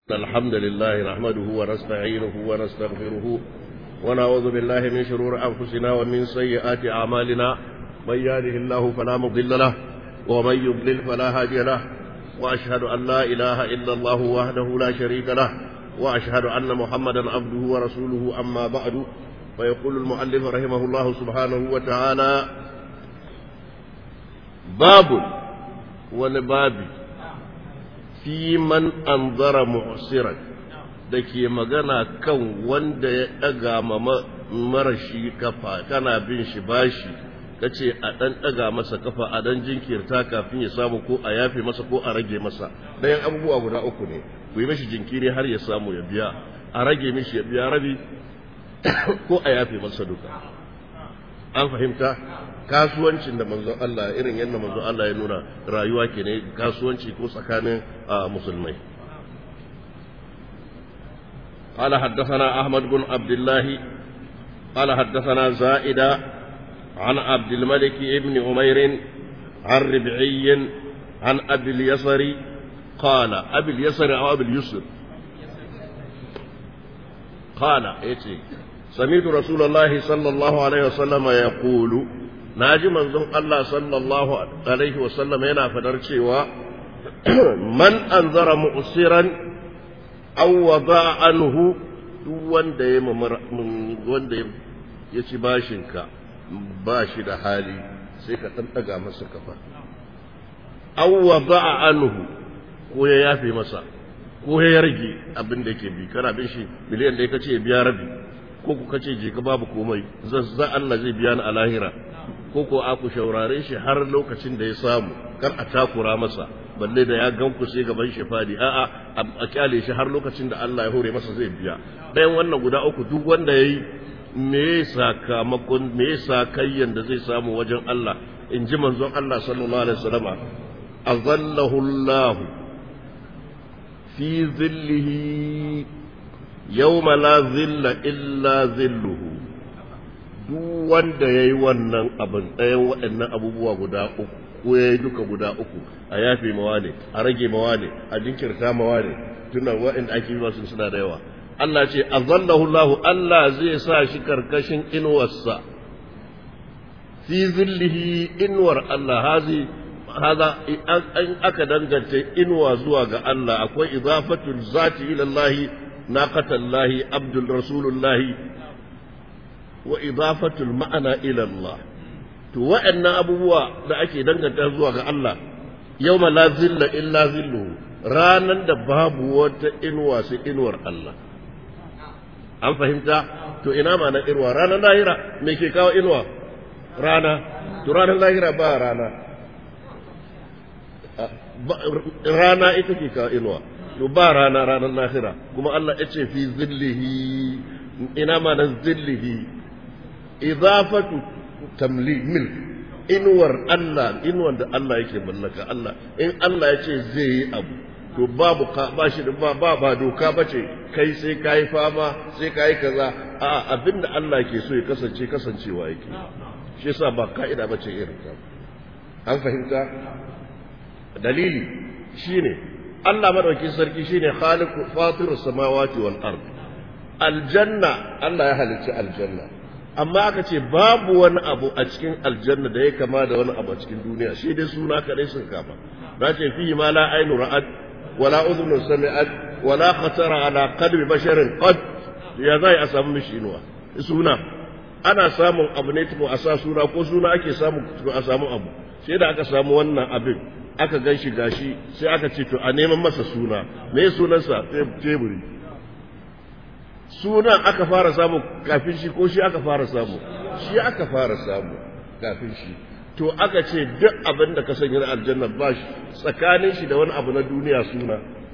الحمد لله نحمده ونستعينه ونستغفره ونعوذ بالله من شرور أنفسنا ومن سيئات أعمالنا من يهده الله فلا مضل له ومن يضلل فلا هادي له وأشهد أن لا إله إلا الله وحده لا شريك له وأشهد أن محمدا عبده ورسوله أما بعد فيقول المؤلف رحمه الله سبحانه وتعالى باب ونبابي fi man anzara mu'siran da ke magana kan wanda ya ɗaga ma marashi kafa kana bin shi bashi kace a ɗan ɗaga masa kafa a dan jinkirta kafin ya samu ko a yafe masa ko a rage masa ɗayan abubuwa guda uku ne ku yi mishi jinkiri har ya samu ya biya a rage mishi ya biya rabi ko a yafe masa duka an fahimta kasuwancin da manzon Allah irin yadda manzon Allah ya nuna rayuwa ke ne kasuwanci ko tsakanin musulmai قال حدثنا أحمد بن عبد الله قال حدثنا زائدة عن عبد الملك بن عمير عن ربعي عن أبي اليسر قال أبي اليسر أو أبي اليسر قال إيتي سمعت رسول الله صلى الله عليه وسلم يقول ناجي منزون الله صلى الله عليه وسلم yana fadar cewa man anzara mu'siran aw wada anhu duk wanda ya wanda ya ci bashin ka ba shi da hali sai ka dan daga masa kafa aw wada anhu ko ya yafe masa ko ya rage abin da yake bi kana bin shi miliyan da kace biya rabi ko ku kace je ka babu komai zazza Allah zai biya ni a lahira ko ko aku shaurare shi har lokacin da ya samu kar a takura masa balle da ya gan ku sai gaban shi fadi a'a a kyale shi har lokacin da Allah ya hore masa zai biya bayan wannan guda uku duk wanda yayi me sakamakon me sakayyan da zai samu wajen Allah in ji manzon Allah sallallahu alaihi wasallama azallahu Allah fi zillihi yawma la zilla illa zilluhu duk wanda ya yi wannan abin ɗayan waɗannan abubuwa guda uku ko ya yi duka guda uku a yafe mawa ne a rage mawa ne a jinkirta mawa ne tunan waɗanda ake yi masu suna da yawa Allah ce azallahu Allah Allah zai sa shi karkashin inuwarsa fi zillihi inuwar Allah hazi haza an aka danganta inuwa zuwa ga Allah akwai idafatul zati ila Allah naqatallahi abdul rasulullahi wa idafatul ma'ana ila Allah to wa'annan abubuwa da ake danganta zuwa ga Allah yawma la zilla illa zilluhu ranan da babu wata inuwa sai inuwar Allah an fahimta to ina ma na inuwa ranar lahira me ke kawo inuwa rana to ranar lahira ba rana rana ita ke kawo inuwa to ba rana ranar lahira kuma Allah ya ce fi zillihi ina ma na zillihi idafatu tamlik milk inuwar Allah inuwar da Allah yake mallaka Allah in Allah ya ce zai yi abu to babu ka ba shi da ba ba doka bace kai sai kai fama sai kai kaza a abinda Allah ke so ya kasance kasancewa yake shi yasa ba ka'ida bace irin ta an fahimta dalili shine Allah madaukakin sarki shine khaliqu fatirus samawati wal ard aljanna Allah ya halicci aljanna amma aka ce babu wani abu a cikin aljanna da ya kama da wani abu a cikin duniya shi dai suna kadai sun kama na ce fi ma la ainu ra'ad wala udhunu sami'at wala khatara ala qalbi basharin qad ya zai a samu mishi inuwa suna ana samun abu ne tuko a sa suna ko suna ake samu tuko a samu abu sai da aka samu wannan abin aka gan shi gashi sai aka ce to a neman masa suna me sunansa teburi sunan aka fara samu kafin shi ko shi aka fara samu shi aka fara samu kafin shi to aka ce duk abin da ka sanya na aljanna ba shi tsakanin shi da wani abu na duniya suna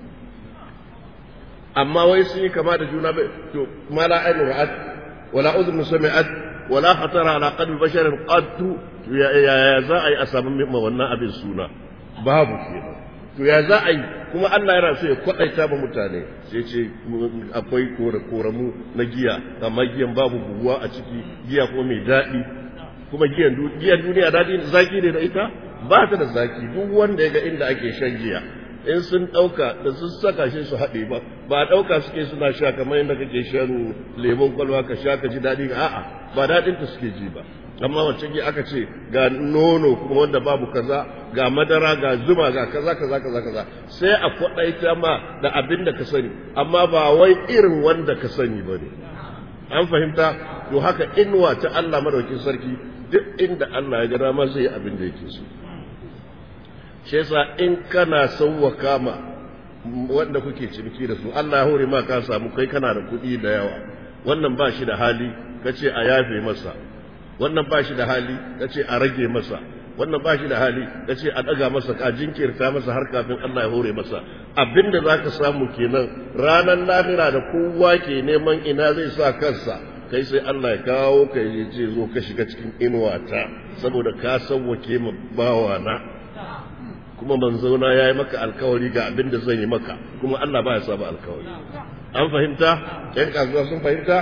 amma wai sun yi kama da juna bai to ma la ainu ra'at wala udhun sami'at wala khatara ala qalbi basharin qattu ya ya za a yi a samu ma wannan abin suna babu kenan to ya za a yi kuma Allah yana so ya kwaɗaita ba mutane sai ce akwai koramu na giya amma giyan babu buguwa a ciki giya kuma mai daɗi kuma giyan duniya daɗi zaki ne da ita ba ta da zaki duk wanda ya ga inda ake shan giya in sun ɗauka da sun saka shi su haɗe ba ba ɗauka suke suna sha kamar yadda kake shan lemon kwalwa ka sha ka ji daɗi a'a ba daɗin ta suke ji ba amma wacce ke aka ce ga nono kuma wanda babu kaza ga madara ga zuma ga kaza kaza kaza kaza sai a kwaɗaita ma da abin da ka sani amma ba wai irin wanda ka sani ba ne an fahimta to haka inuwa ta Allah madaukin sarki duk inda Allah ya ga dama zai yi abin da yake so shi yasa in kana sauwaka ma wanda kuke ciniki da su Allah ya hore ma ka samu kai kana da kuɗi da yawa wannan ba shi da hali kace a yafe masa wannan ba shi da hali kace a rage masa wannan ba shi da hali kace a daga masa ka jinkirta masa har kafin Allah ya hore masa abinda zaka samu kenan ranar lahira da kowa ke neman ina zai sa kansa kai sai Allah ya kawo ka ya ce zo ka shiga cikin inuwata saboda ka sauwake ma bawa na kuma manzona ya yi maka alkawari ga abin da zan yi maka kuma Allah ba ya saba alkawari an fahimta yan kasuwa sun fahimta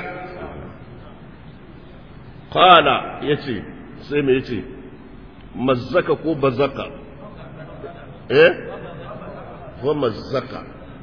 qala yace sai me yace mazzaka ko bazaka eh ko mazzaka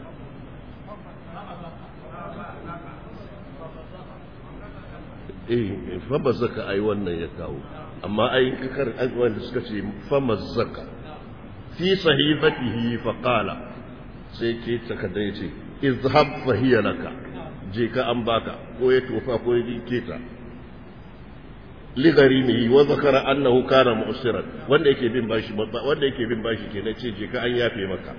eh fa bazaka ai wannan ya kawo amma ai kakar wanda suka ce fa mazzaka fi sahifatihi fa qala sai ke takarda yace izhab fa hiya laka je ka an baka ko ya tofa ko ya keta ligarimihi wa zakara annahu kana mu'siran wanda yake bin bashi wanda yake bin bashi kenan ce je ka an yafe maka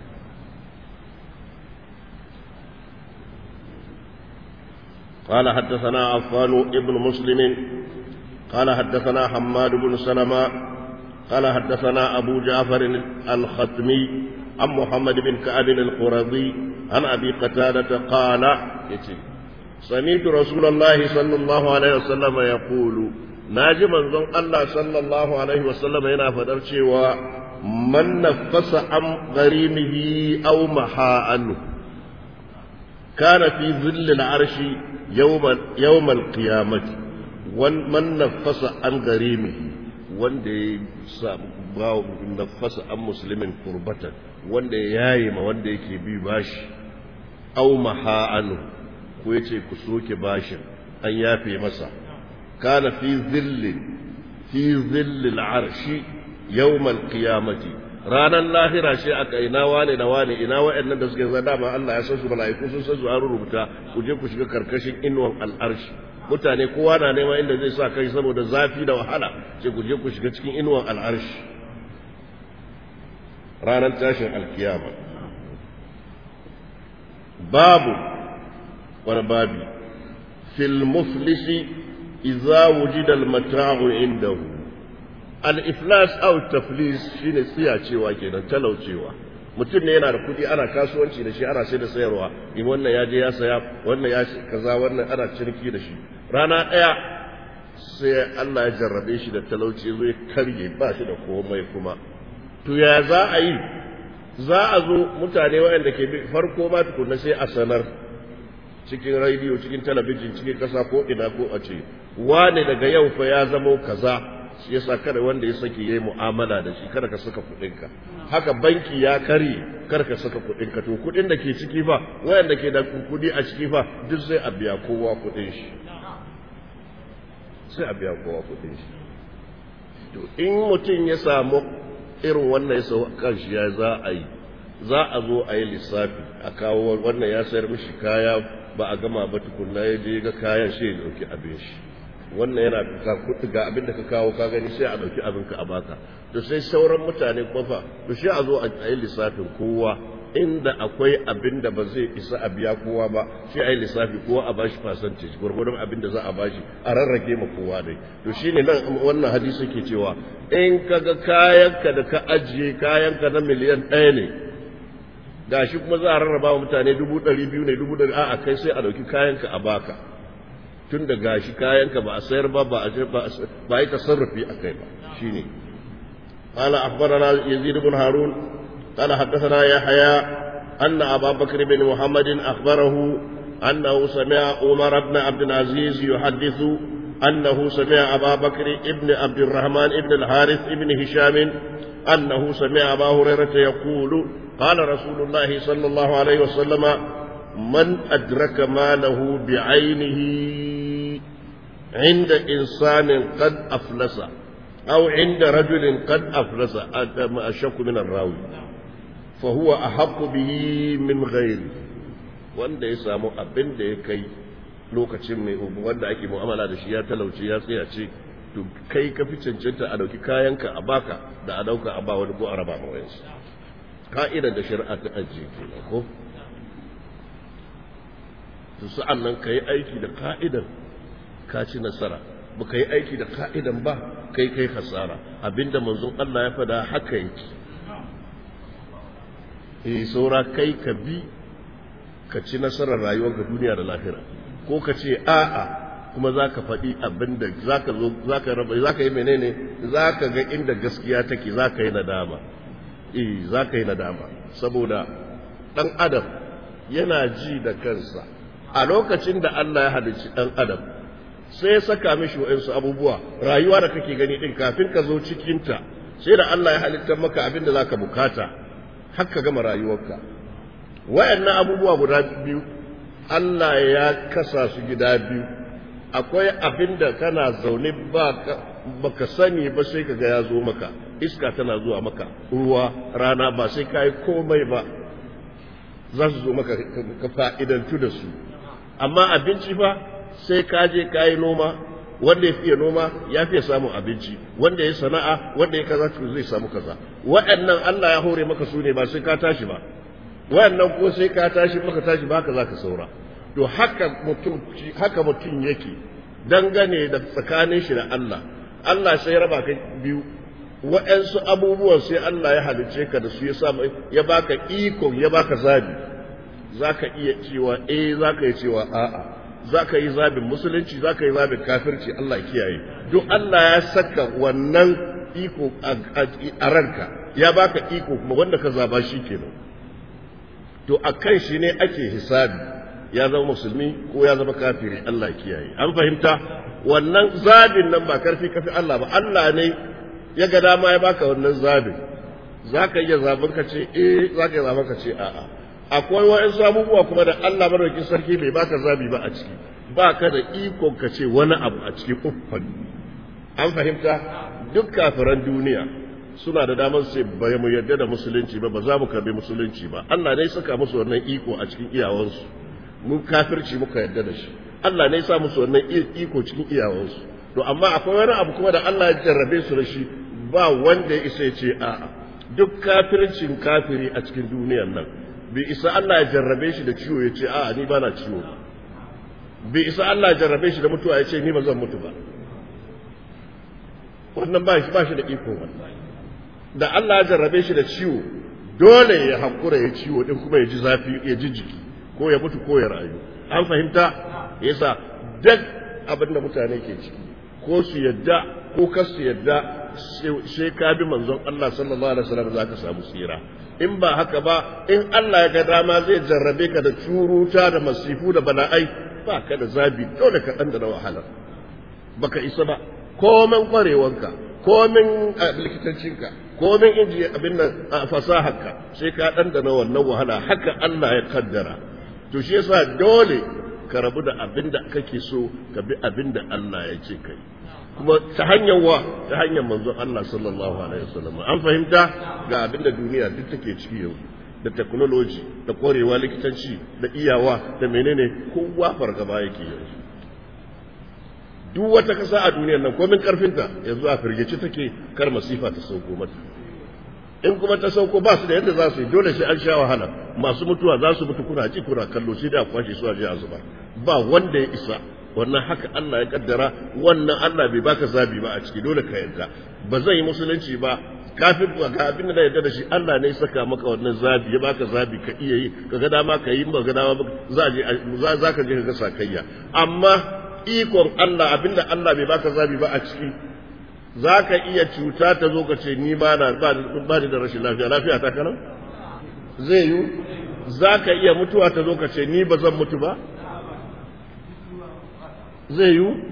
قال حدثنا عفان ابن مسلم قال حدثنا حماد بن سلمة قال حدثنا أبو جعفر الختمي عن محمد بن كعب القرظي عن أبي قتادة قال سمعت رسول الله صلى الله عليه وسلم يقول ناجي منظم الله صلى الله عليه وسلم هنا فدرشي من نفس عن غريمه أو محا عنه كان في ظل العرش يوم يوم القيامة ومن نفس عن غريمه wanda ya samu nafasa an musulmin kurbatan wanda ya yaye ma wanda yake bi bashi au maha'anu ko ya ce ku soke bashin an yafe masa kana fi zillin fi zillil arshi yawmal qiyamati ranar lahira shi aka ina wane da wane ina wa'annan da suke zada ma Allah ya san su mala'iku sun san su an rubuta ku je ku shiga karkashin inuwan al'arshi mutane kowa na neman inda zai sa kai saboda zafi da wahala sai ku je ku shiga cikin inuwan al'arshi ranar tashin alkiyama babu wani babi fil muflisi idza wujida al-mata'u indahu al-iflas aw taflis shine tsiyacewa kenan talaucewa mutum ne yana da kuɗi ana kasuwanci da shi ana sai da sayarwa in wannan ya je ya saya wannan ya kaza wannan ana ciniki da shi rana ɗaya sai Allah ya jarrabe shi da talauci zo ya karye ba shi da komai kuma to ya za a yi za a zo mutane waɗanda ke bi farko ma tukunna sai a sanar cikin rediyo cikin talabijin cikin ƙasa ko ina ko a ce wane daga yau fa ya zamo kaza shi yasa kada wanda ya saki yayi mu'amala da shi kada ka saka kuɗinka haka banki ya kare kada ka saka kuɗinka to kuɗin da ke ciki fa wayanda ke da kuɗi a ciki fa duk sai a biya kowa kuɗin shi sai a biya kowa kuɗin shi to in mutum ya samu irin wannan ya sau kan shi ya za a yi za a zo a yi lissafi a kawo wannan ya sayar mishi kaya ba a gama ba tukunna ya je ga kayan shi ya dauki abin shi wannan yana ka kuɗi ga abin da ka kawo ka gani sai a ɗauki abin ka a baka to sai sauran mutane kofa to sai a zo a yi lissafin kowa inda akwai abin da ba zai isa a biya kowa ba sai a yi lissafi kowa a bashi percentage gwargwadon abin da za a bashi a rarrage ma kowa dai to shine nan wannan hadisi ke cewa in ka ga kayanka da ka ajiye kayanka na miliyan ɗaya ne gashi kuma za a rarraba wa mutane dubu ɗari biyu ne dubu ɗari a'a kai sai a ɗauki kayanka a baka tun da gashi kayanka ba a sayar ba ba a ba yi tasarrufi a kai ba shine قال أخبرنا يزيد بن هارون قال حدثنا يحيى أن أبا بكر بن محمد أخبره أنه سمع عمر بن عبد العزيز يحدث أنه سمع أبا بكر ابن عبد الرحمن ابن الحارث ابن هشام أنه سمع أبا هريرة يقول قال رسول الله صلى الله عليه وسلم من أدرك ماله بعينه عند إنسان قد أفلس أو عند رجل قد أفلس أشك من الراوي فهو أحق به من غيره wanda ya samu abin da ya kai lokacin mai wanda ake mu'amala da shi ya talauci ya tsaya ce to kai ka fi cancanta a dauki kayanka a baka da a dauka a ba wani ko a raba ma wayansu ka'idar da shari'a ta ajiye kenan ko to sa'an nan ka yi aiki da ka'idar ka ci nasara ba ka yi aiki da ka'idan ba kai kai hasara abinda manzon Allah ya fada haka yake eh saura kai ka bi ka ci nasarar rayuwar ga duniya da lahira ko ka ce a'a kuma za ka faɗi abin da za ka zo za ka raba za ka yi menene za ka ga inda gaskiya take za ka yi nadama eh za ka yi nadama saboda ɗan adam yana ji da kansa a lokacin da Allah ya halicci ɗan adam sai ya saka mishi wa'insu abubuwa rayuwa da kake gani ɗin kafin ka zo cikinta sai da Allah ya halittar maka abin da za ka bukata har ka gama rayuwarka wayannan abubuwa guda biyu Allah ya kasa su gida biyu akwai abin da kana zaune baka sani ba sai kaga ya zo maka iska tana zuwa maka ruwa rana ba sai ka yi komai ba za su zo maka ka fa'idantu da su amma abinci fa sai ka je ka yi noma wanda ya fiye noma ya fiye samun abinci wanda ya sana'a wanda ya kaza zai samu kaza waɗannan Allah ya hore maka su ne ba sai ka tashi ba waɗannan ko sai ka tashi maka tashi ba ka za ka saura to haka mutum haka mutum yake dangane da tsakanin shi da Allah Allah sai raba ka biyu waɗansu abubuwan sai Allah ya halice ka da su ya sa ya baka iko ya baka zabi zaka iya cewa eh zaka iya cewa a'a zaka yi zabin musulunci zaka yi zabin kafirci Allah ya kiyaye duk Allah ya saka wannan iko a ranka ya baka iko kuma wanda ka zaba shi kenan to akan shi ne ake hisabi ya zama musulmi ko ya zama kafiri Allah ya kiyaye an fahimta wannan zabin nan ba karfi kafi Allah ba Allah ne ya ga dama ya baka wannan zabin zaka iya zaben ka ce eh zaka iya zaben ka ce a'a akwai wa'ansu abubuwa kuma da Allah madaukakin sarki bai baka zabi ba a ciki ba ka da iko ka ce wani abu a cikin uffan an fahimta duk kafiran duniya suna da damar sai ba mu yarda da musulunci ba ba za mu karbi musulunci ba Allah ne saka musu wannan iko a cikin iyawansu mun kafirci muka yarda da shi Allah ne sa musu wannan iko cikin iyawansu to amma akwai wani abu kuma da Allah ya jarrabe su da shi ba wanda ya isa ya ce a'a duk kafircin kafiri a cikin duniyar nan bai isa Allah ya jarrabe shi da ciwo ya ce a'a ni ba na ciwo bai isa Allah ya jarrabe shi da mutuwa ya ce ni ba zan mutu ba wannan ba shi ba shi da iko wannan da Allah ya jarrabe shi da ciwo dole ya hakura ya ciwo din kuma ya ji zafi ya ji jiki ko ya mutu ko ya rayu an fahimta yasa duk abin da mutane ke ciki ko su yadda ko kar su yadda sai ka bi manzon Allah sallallahu alaihi wasallam za ka samu tsira in ba haka ba in Allah ya ga dama zai jarrabe ka da curuta da masifu da bala'ai ba ka da zabi dole ka dan da wahala baka isa ba komen kwarewanka komin likitancinka komin inji abin nan fasaharka sai ka ɗanɗana wannan wahala haka Allah ya kaddara to shi yasa dole ka rabu da abin da kake so ka bi abin da Allah ya ce kai kuma ta hanyar wa ta hanyar manzon Allah sallallahu alaihi wasallam an fahimta ga abin da duniya duk take ciki yau da technology da korewa likitanci da iyawa da menene kowa fargaba yake yanzu duk wata kasa a duniyar nan komin karfinta yanzu a firgici take kar masifa ta sauko mata in kuma ta sauko ba su da yadda za su yi dole sai an sha wahala masu mutuwa za su mutu kuna ji kuna kallo sai da a kwashe su a je a zuba ba wanda ya isa wannan haka Allah ya kaddara wannan Allah bai baka zabi ba a ciki dole ka yarda ba zan yi musulunci ba kafin ga abin da yarda da shi Allah ne ya saka maka wannan zabi ya baka zabi ka iya yi ka ga dama ka yi ba ga dama za je za ka je ka ga sakayya amma ikon Allah abinda Allah bai baka zabi ba a ciki za ka iya cuta ta zo ka ce ni ba na ba da rashin lafiya lafiya ta kanan zai yi za ka iya mutuwa ta zo ka ce ni ba zan mutu ba zai yi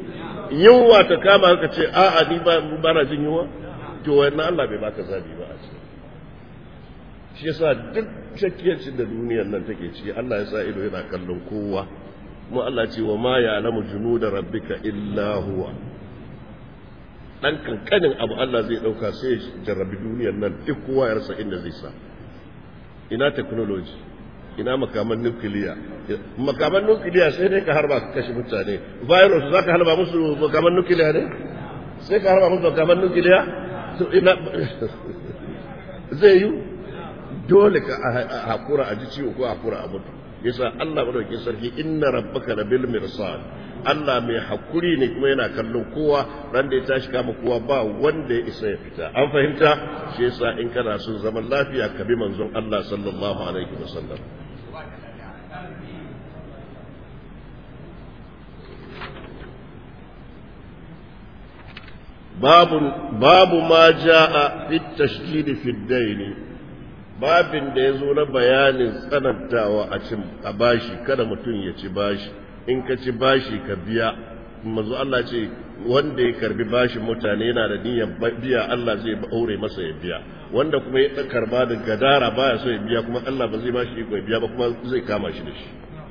yunwa ta kama ka ce a'a ni ba na jin yunwa to wannan Allah bai baka zabi ba a ce shi yasa duk shakkiyarcin da duniyar nan take ciki Allah ya sa ido yana kallon kowa kuma Allah ce wa ma ya'lamu junuda rabbika illa huwa dan kankanin abu Allah zai dauka sai jarrabi duniyar nan duk kowa ya rasa inda zai sa ina technology ina makaman nukiliya makaman nukiliya sai dai ka harba ka kashe mutane virus za ka harba musu makaman nukiliya ne sai ka harba musu makaman nukiliya ina zai yi dole ka hakura a ji ciwo ko hakura a mutu yasa Allah madaukakin sarki inna rabbaka labil mirsad Allah mai hakuri ne kuma yana kallon kowa ran da ya tashi kama kowa ba wanda ya isa ya fita an fahimta shi yasa in kana son zaman lafiya ka bi manzon Allah sallallahu alaihi wasallam babu babu ma jaa fi tashdid fi ad babin da ya zo na bayanin tsanantawa a cin a bashi kada mutum ya ci bashi in ka ci bashi ka biya mazu Allah ce wanda ya karbi bashin mutane yana da niyyar biya Allah zai aure masa ya biya wanda kuma ya karba da gadara baya so ya biya kuma Allah ba zai bashi iko ya biya ba kuma zai kama shi da shi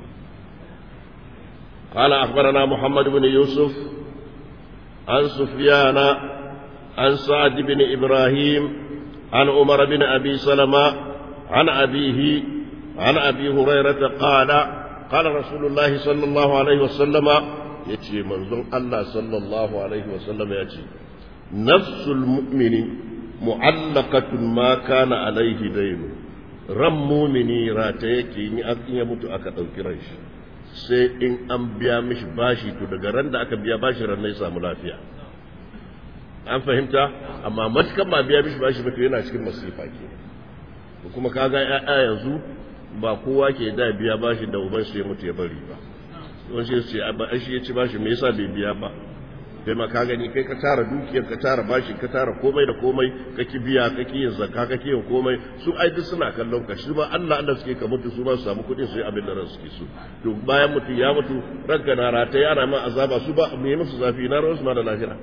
قال أخبرنا محمد بن يوسف عن سفيان عن سعد بن إبراهيم عن عمر بن أبي سلمة عن أبيه عن أبي هريرة قال قال رسول الله صلى الله عليه وسلم يتي منظر الله صلى الله عليه وسلم يتي نفس المؤمن معلقة ما كان عليه دين ran mumini rata yake in ya mutu aka ɗauki ran shi sai in an biya mishi bashi to daga ran da aka biya bashi ran ya samu lafiya an fahimta amma matukan ba biya mishi bashi ba to yana cikin masifa ke kuma kaga ya'ya yanzu ba kowa ke da biya bashi da uban su ya mutu ya bari ba wani shi ce ba shi ya ci bashi me yasa bai biya ba kai ma ka gani kai ka tara dukiyar ka tara bashi ka tara komai da komai ka ki biya ka ki yin zakka ka ki yin komai su ai duk suna kallon ka shi ba Allah Allah suke ka mutu su ba su samu kuɗi su yi abin da ran suke so to bayan mutu ya mutu ranka na rata yana ma azaba su ba me musu zafi na ran su ma da lahira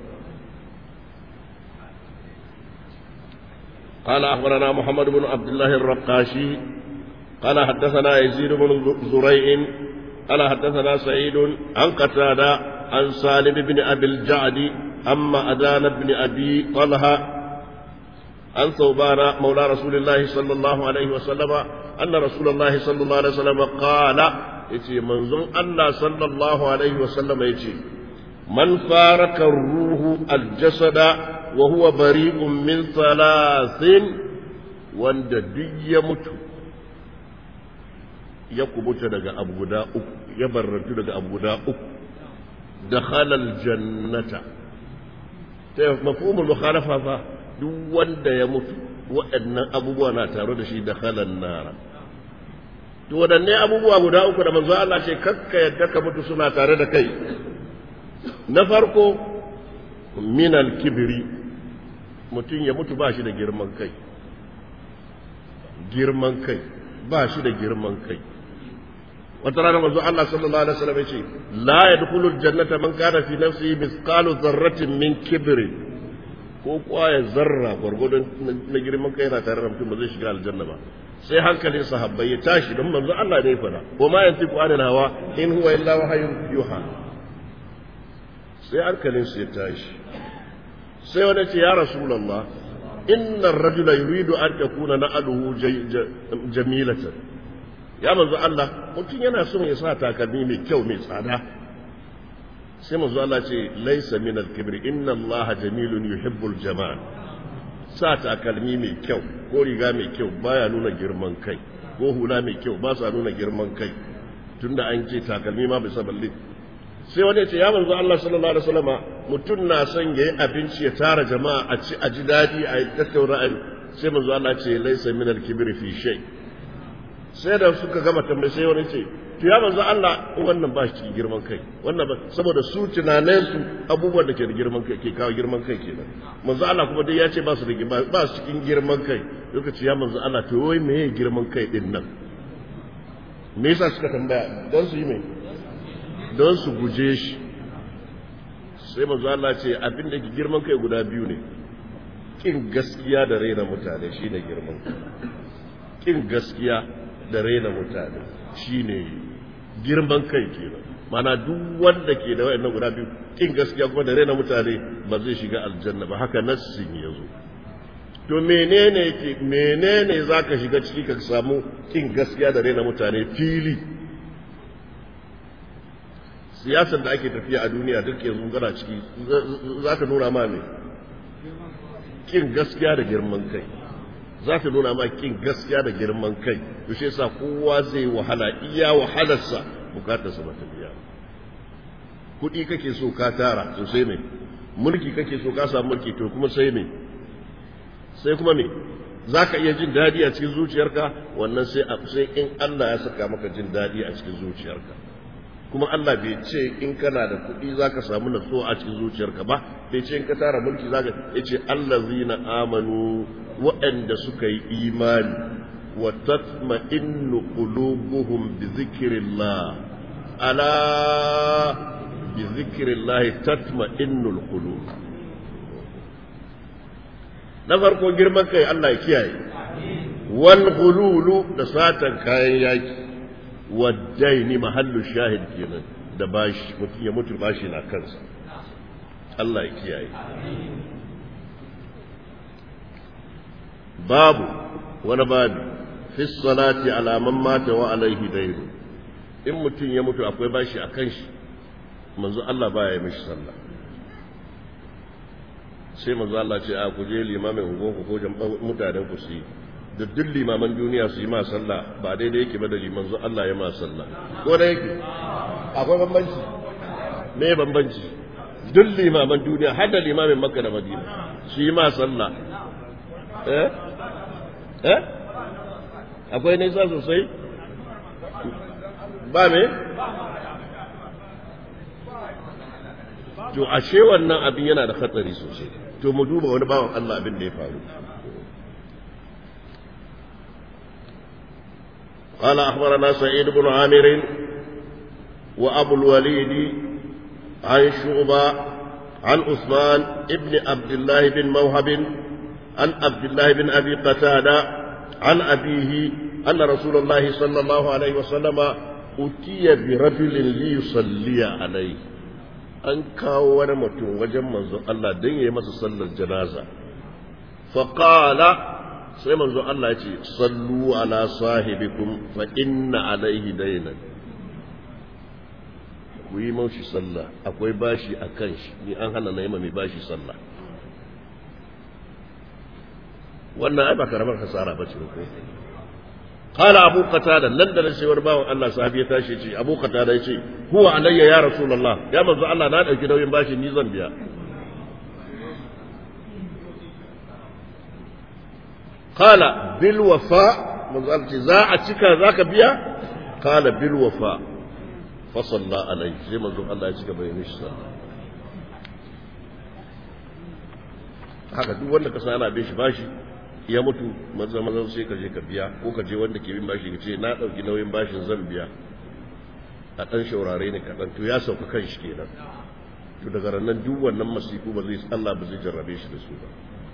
قال أخبرنا محمد بن عبد الله الرقاشي قال حدثنا يزيد بن زريع قال حدثنا سعيد عن قتادة عن سالم بن أبي الجعد أما أدان بن أبي طلحة عن ثوبان مولى رسول الله صلى الله عليه وسلم أن رسول الله صلى الله عليه وسلم قال يتي منظم الله صلى الله عليه وسلم يتي من فارق الروح الجسد وهو بريء من ثلاث وند دي يموت ya kubuta daga abu guda uku ya barrantu daga abu guda uku dakhala aljannata ta mafhumul mukhalafa fa duk wanda ya mutu waɗannan abubuwa na tare da shi dakhala nara to waɗanne abubuwa guda uku da manzo Allah ce kakka yadda ka mutu suna tare da kai na farko min alkibri mutum ya mutu ba shi da girman kai girman kai ba shi da girman kai wata rana manzo Allah sallallahu alaihi wasallam yace la yadkhulul jannata man kana fi nafsihi mithqalu dharratin min kibri ko kwaya zarra gwargwadon na girman kai yana tare da mutum ba zai shiga aljanna ba sai hankalin sahabbai ya tashi don manzo Allah ne ya fada wa ma yantiqu anil hawa in huwa illa wahyun yuha sai hankalin su ya tashi sai wani ce ya rasulullah inna ar-rajula yuridu an takuna na'aluhu jamilatan ya manzo Allah mutum yana son ya sa takalmi mai kyau mai tsada sai manzo Allah ce laisa min al-kibr inna Allah jamilun yuhibbul jamal sa takalmi mai kyau ko riga mai kyau baya nuna girman kai ko hula mai kyau ba sa nuna girman kai tunda an ce takalmi ma bisa balle sai wani ce ya manzo Allah sallallahu alaihi wasallama mutum na son yayi abinci ya tara jama'a a ci a ji dadi a tattauna sai manzo Allah ce laisa min al-kibr fi shay' sai da suka gama tambayi sai wani ce to ya manzo Allah wannan ba shi girman kai wannan ba saboda su tunanen su abubuwan da ke da girman kai ke kawo girman kai kenan manzo Allah kuma dai ya ce ba su da ba su cikin girman kai lokaci ya manzo Allah to wai meye girman kai din nan me yasa suka tambaya don su yi mai don su guje shi sai manzo Allah ce abin da ke girman kai guda biyu ne kin gaskiya da raina mutane shine girman kai kin gaskiya da raina mutane shine girman kai kenan mana duk wanda ke da wayannan guda biyu kin gaskiya kuma da raina mutane ba zai shiga aljanna ba haka nassin yazo to menene yake menene zaka shiga ciki ka samu kin gaskiya da raina mutane fili siyasar da ake tafiya a duniya duk yanzu gana ciki za ta nuna ma me kin gaskiya da girman kai za ta nuna ma kin gaskiya da girman kai to shi yasa kowa zai wahala iya wahalarsa bukatarsa ba ta biya kuɗi kake so ka tara to sai me mulki kake so ka samu mulki to kuma sai me sai kuma me za ka iya jin daɗi a cikin zuciyarka wannan sai sai in Allah ya saka maka jin daɗi a cikin zuciyarka kuma Allah bai ce in kana da kuɗi za ka samu natsuwa a cikin zuciyarka ba bai ce in ka tara mulki za ka ya ce allazina amanu waɗanda suka yi imani wa tatma'innu qulubuhum bi zikrillah ala bi zikrillah tatma'innul qulub na farko girman kai Allah ya kiyaye wal ghululu da satan kayan yaki waddaini mahallu shahid kenan da bashi mutum ya mutu bashi na kansa Allah ya kiyaye babu wani babu fi salati ala man mata wa alaihi dairu in mutum ya mutu akwai bashi a kan shi manzo Allah baya yi mishi sallah sai manzo Allah ce a ku je limamin ungonku ko mutanen ku su yi da duk limaman duniya su yi ma sallah ba daidai yake ba da liman zo Allah ya ma sallah ko da yake akwai bambanci me bambanci duk limaman duniya har da limamin makka da madina su yi ma sallah eh eh akwai nisa sosai ba me to ashe wannan abin yana da hatsari sosai to mu duba wani bawan Allah abin da ya faru قال أخبرنا سعيد بن عامر وأبو الوليد عن شعبة عن عثمان ابن عبد الله بن موهب عن عبد الله بن أبي قتادة عن أبيه أن رسول الله صلى الله عليه وسلم أتي برجل ليصلي عليه an kawo wani mutum wajen manzo Allah don ya yi masa sallar janaza faƙala sai manzo Allah ya ce sallu ala sahibikum fa inna alaihi dainan ku yi maushi sallah akwai bashi a kan shi ni an hana na yi mai bashi sallah wannan ai ba karamar hasara ba ce ko qala abu qatada nan da sai wani bawan Allah sahabi ya tashi ce abu qatada ya ce huwa alayya ya rasulullah ya manzo Allah na dauki nauyin bashi ni zan biya qala bil wafa manzo Allah ce za a cika zaka biya qala bil wafa fa salla alayhi sai manzo Allah ya cika bai mishi sallah haka duk wanda ka sana bin shi bashi ya mutu maza maza sai ka je ka biya ko ka je wanda ke bin bashi ka ce na ɗauki nauyin bashin zan biya a ɗan shaurare ne kaɗan to ya sauka kan shi kenan to daga ranar duk wannan masifu ba zai Allah ba zai jarrabe shi da su ba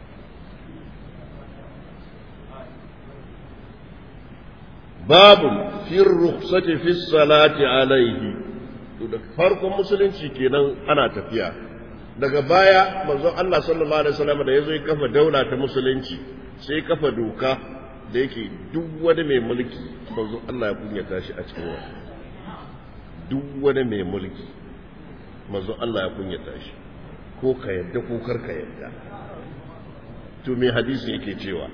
babu fi rukhsati fi salati alaihi to da farkon musulunci kenan ana tafiya daga baya manzon Allah sallallahu alaihi wasallam da yazo ya kafa daula ta musulunci sai kafa doka da yake duk wani mai mulki manzon Allah ya kunyata shi a cikin wa duk wani mai mulki manzon Allah ya kunyata shi ko ka yadda ko kar ka yadda to me hadisi yake cewa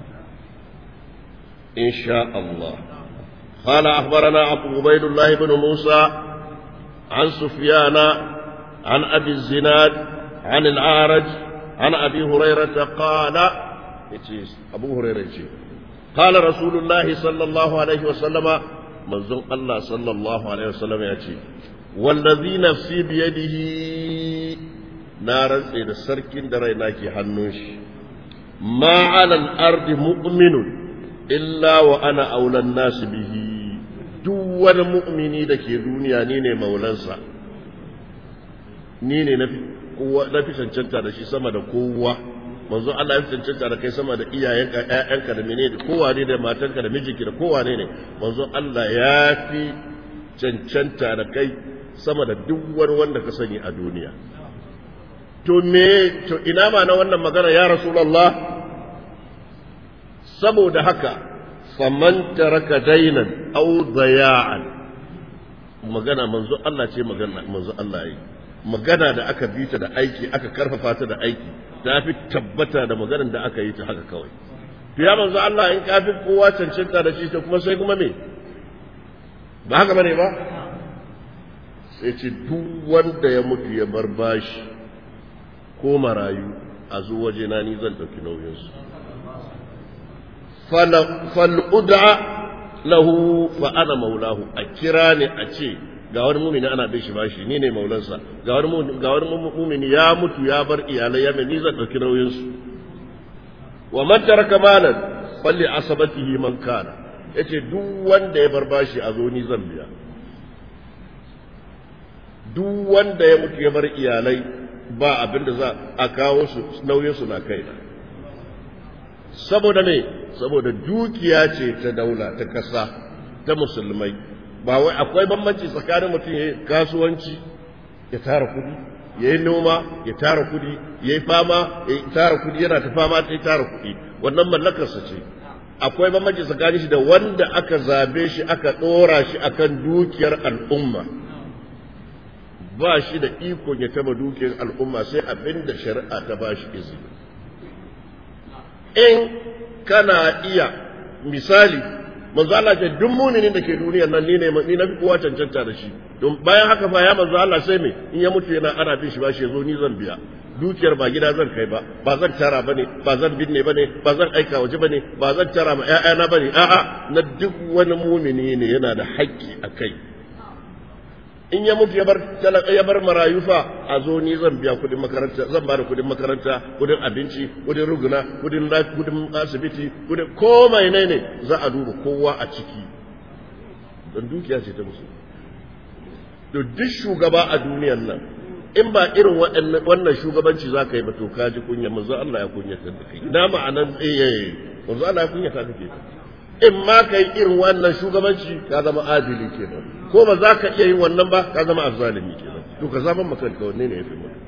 insha Allah قال أخبرنا عبيد الله بن موسى عن سفيان عن أبي الزناد عن الأعرج عن أبي هريرة قال أبو هريرة قال رسول الله صلى الله عليه وسلم منزل الله صلى الله عليه وسلم يأتي والذي نفسي بيده نارا إلى سرك دريناك حنوش ما على الأرض مؤمن إلا وأنا أولى الناس به duk wani mu'mini da ke duniya ni ne maulansa ni ne na fi cancanta da shi sama da kowa manzo Allah ya cancanta da kai sama da iyayenka ƴaƴanka da menene kowa ne da matanka da mijinki da kowa ne ne manzo Allah ya fi cancanta da kai sama da duk wani wanda ka sani a duniya to me to ina ma na wannan magana ya rasulullah saboda haka faman taraka dainan aw daya'an magana manzo Allah ce magana manzo Allah yi magana da aka bi ta da aiki aka karfafa ta da aiki ta fi tabbata da maganar da aka yi ta haka kawai to ya manzo Allah in ka fi kowa cancanta da shi to kuma sai kuma me ba haka bane ba sai ce duk wanda ya mutu ya bar bashi ko marayu a zo waje na ni zan ɗauki nauyinsu fal'ud'a lahu fa ana maulahu a kira ne a ce ga wani mumini ana bin shi bashi ni ne maulansa ga wani ga wani mumini ya mutu ya bar iyalai ya ni zan dauki nauyin su wa man taraka malan falli asabatihi man kana yace duk wanda ya bar bashi a zo ni zan biya duk wanda ya mutu ya bar iyalai ba abin da za a kawo su nauyin su na kaina saboda me saboda dukiya ce ta daula ta kasa ta musulmai ba wai akwai bambanci tsakanin mutum ya kasuwanci ya tara kudi ya yi noma ya tara kudi ya yi fama ya tara kudi yana ta fama ta tara kudi wannan mallakarsa ce akwai bambanci tsakanin shi da wanda aka zabe shi aka ɗora shi akan dukiyar al'umma ba shi da ikon ya taba dukiyar al'umma sai abin da shari'a ta ba shi izini in kana iya misali manzo Allah ce duk muminin da ke duniyar nan ni ne ni na fi kowa cancanta da shi don bayan haka fa ya manzo Allah sai me in ya mutu yana ana bin shi ba shi yazo ni zan biya dukiyar ba gida zan kai ba ba zan tara bane ba zan binne bane ba zan aika waje bane ba zan tara ma ƴaƴana bane a'a na duk wani mumini ne yana da haƙƙi a kai in ya mutu ya bar ya bar marayu fa a zo ni zan biya kudin makaranta zan bada kudin makaranta kudin abinci kudin ruguna kudin kudin asibiti kudin komai ne ne za a duba kowa a ciki don dukiya ce ta musu to duk shugaba a duniyar nan in ba irin wannan shugabanci za ka yi ba to ka ji kunya manzo Allah ya kunyata da kai ina ma'anan eh manzo Allah ya kunyata da kai in ma ka yi irin wannan shugabanci ka zama adili kenan ko ba za ka iya yin wannan ba ka zama azzalimi kenan to ka zama makanka wanne ne ya fi mutu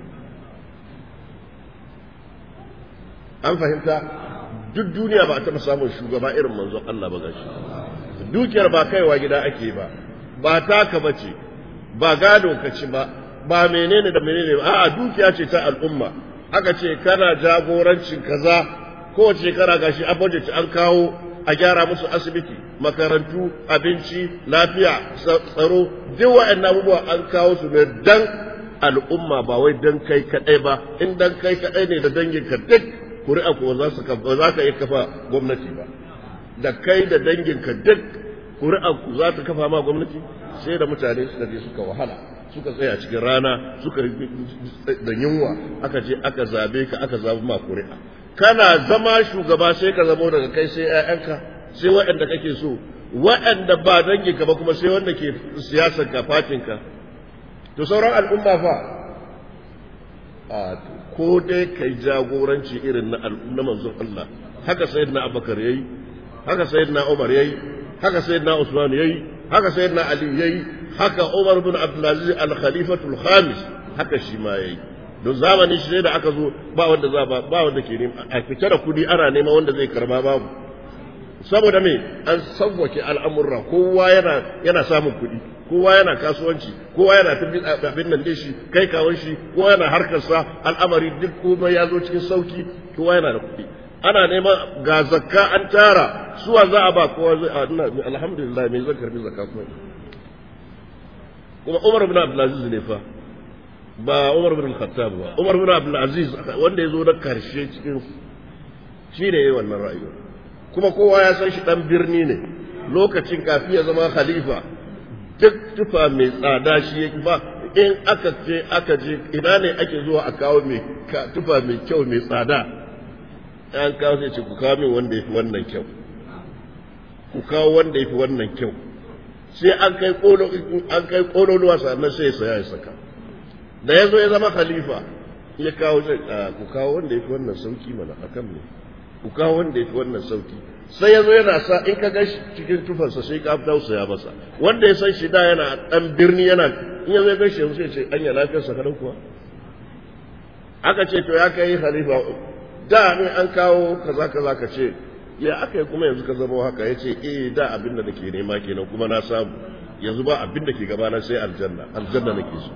an fahimta duk duniya ba a taɓa samun shugaba irin manzon Allah ba gashi dukiyar ba kaiwa gida ake ba ba taka ba ce ba gado ka ci ba ba menene da menene ba a'a dukiya ce ta al'umma aka ce kana jagorancin kaza kowace shekara gashi a budget an kawo a gyara musu asibiti makarantu abinci lafiya tsaro duk waɗannan abubuwa an kawo su ne dan al'umma ba wai dan kai kadai ba in dan kai kadai ne da dangin ka duk kuri'a ko za su ba za ka iya kafa gwamnati ba da kai da dangin ka duk kuri'a ku za ta kafa ma gwamnati sai da mutane suka je suka wahala suka tsaya cikin rana suka da yunwa aka je aka zabe ka aka zabi ma kuri'a kana zama shugaba sai ka zamo daga kai sai ‘ya'yanka sai waɗanda kake so waɗanda ba danginka ba kuma sai wanda ke siyasar ka fatinka to sauran al'umma fa a ko dai kai jagoranci irin na na manzon Allah haka sayyidina Abubakar yayi haka sayyidina Umar yayi haka sayyidina Usman yayi haka sayyidina Ali yayi haka Umar bin Abdul Aziz al-Khalifatul Khamis haka shi ma yayi don zamani shi da aka zo ba wanda za ba ba wanda ke nema a fice da kudi ana nema wanda zai karba babu saboda me an sauwake al'amurra kowa yana yana samun kudi kowa yana kasuwanci kowa yana tafi abin nan dai shi kai kawon shi kowa yana harkar sa al'amari duk komai ya zo cikin sauki kowa yana da kudi ana nema ga zakka an tara suwa za a ba kowa zai alhamdulillah me zan karbi zakka kuma kuma Umar ibn Abdul Aziz ne fa ba Umar bin Khattab ba Umar bin Abdul Aziz wanda ya zo na karshe cikin shi ne wannan rayuwa kuma kowa ya san shi dan birni ne lokacin kafi ya zama khalifa duk tufa mai tsada shi yake ba in aka ce aka je ina ne ake zuwa a kawo mai tufa mai kyau mai tsada an kawo sai ce ku kawo min wanda yafi wannan kyau ku kawo wanda yafi wannan kyau sai an kai kolo an kai kololuwa sannan sai ya saya ya saka da ya zo ya zama khalifa ya kawo ku kawo wanda ya fi wannan sauki mana akan ne ku kawo wanda ya fi wannan sauki sai ya zo yana sa in ka ga cikin tufarsa sai ka tausaya masa wanda ya san shi da yana dan birni yana in ya zai gashi yanzu sai ce anya lafiyarsa kadan kuwa aka ce to ya kai khalifa da ne an kawo kaza kaza ka ce ya aka yi kuma yanzu ka zama haka ya ce eh da abin da nake nema kenan kuma na samu yanzu ba abin da ke gabana sai aljanna aljanna nake so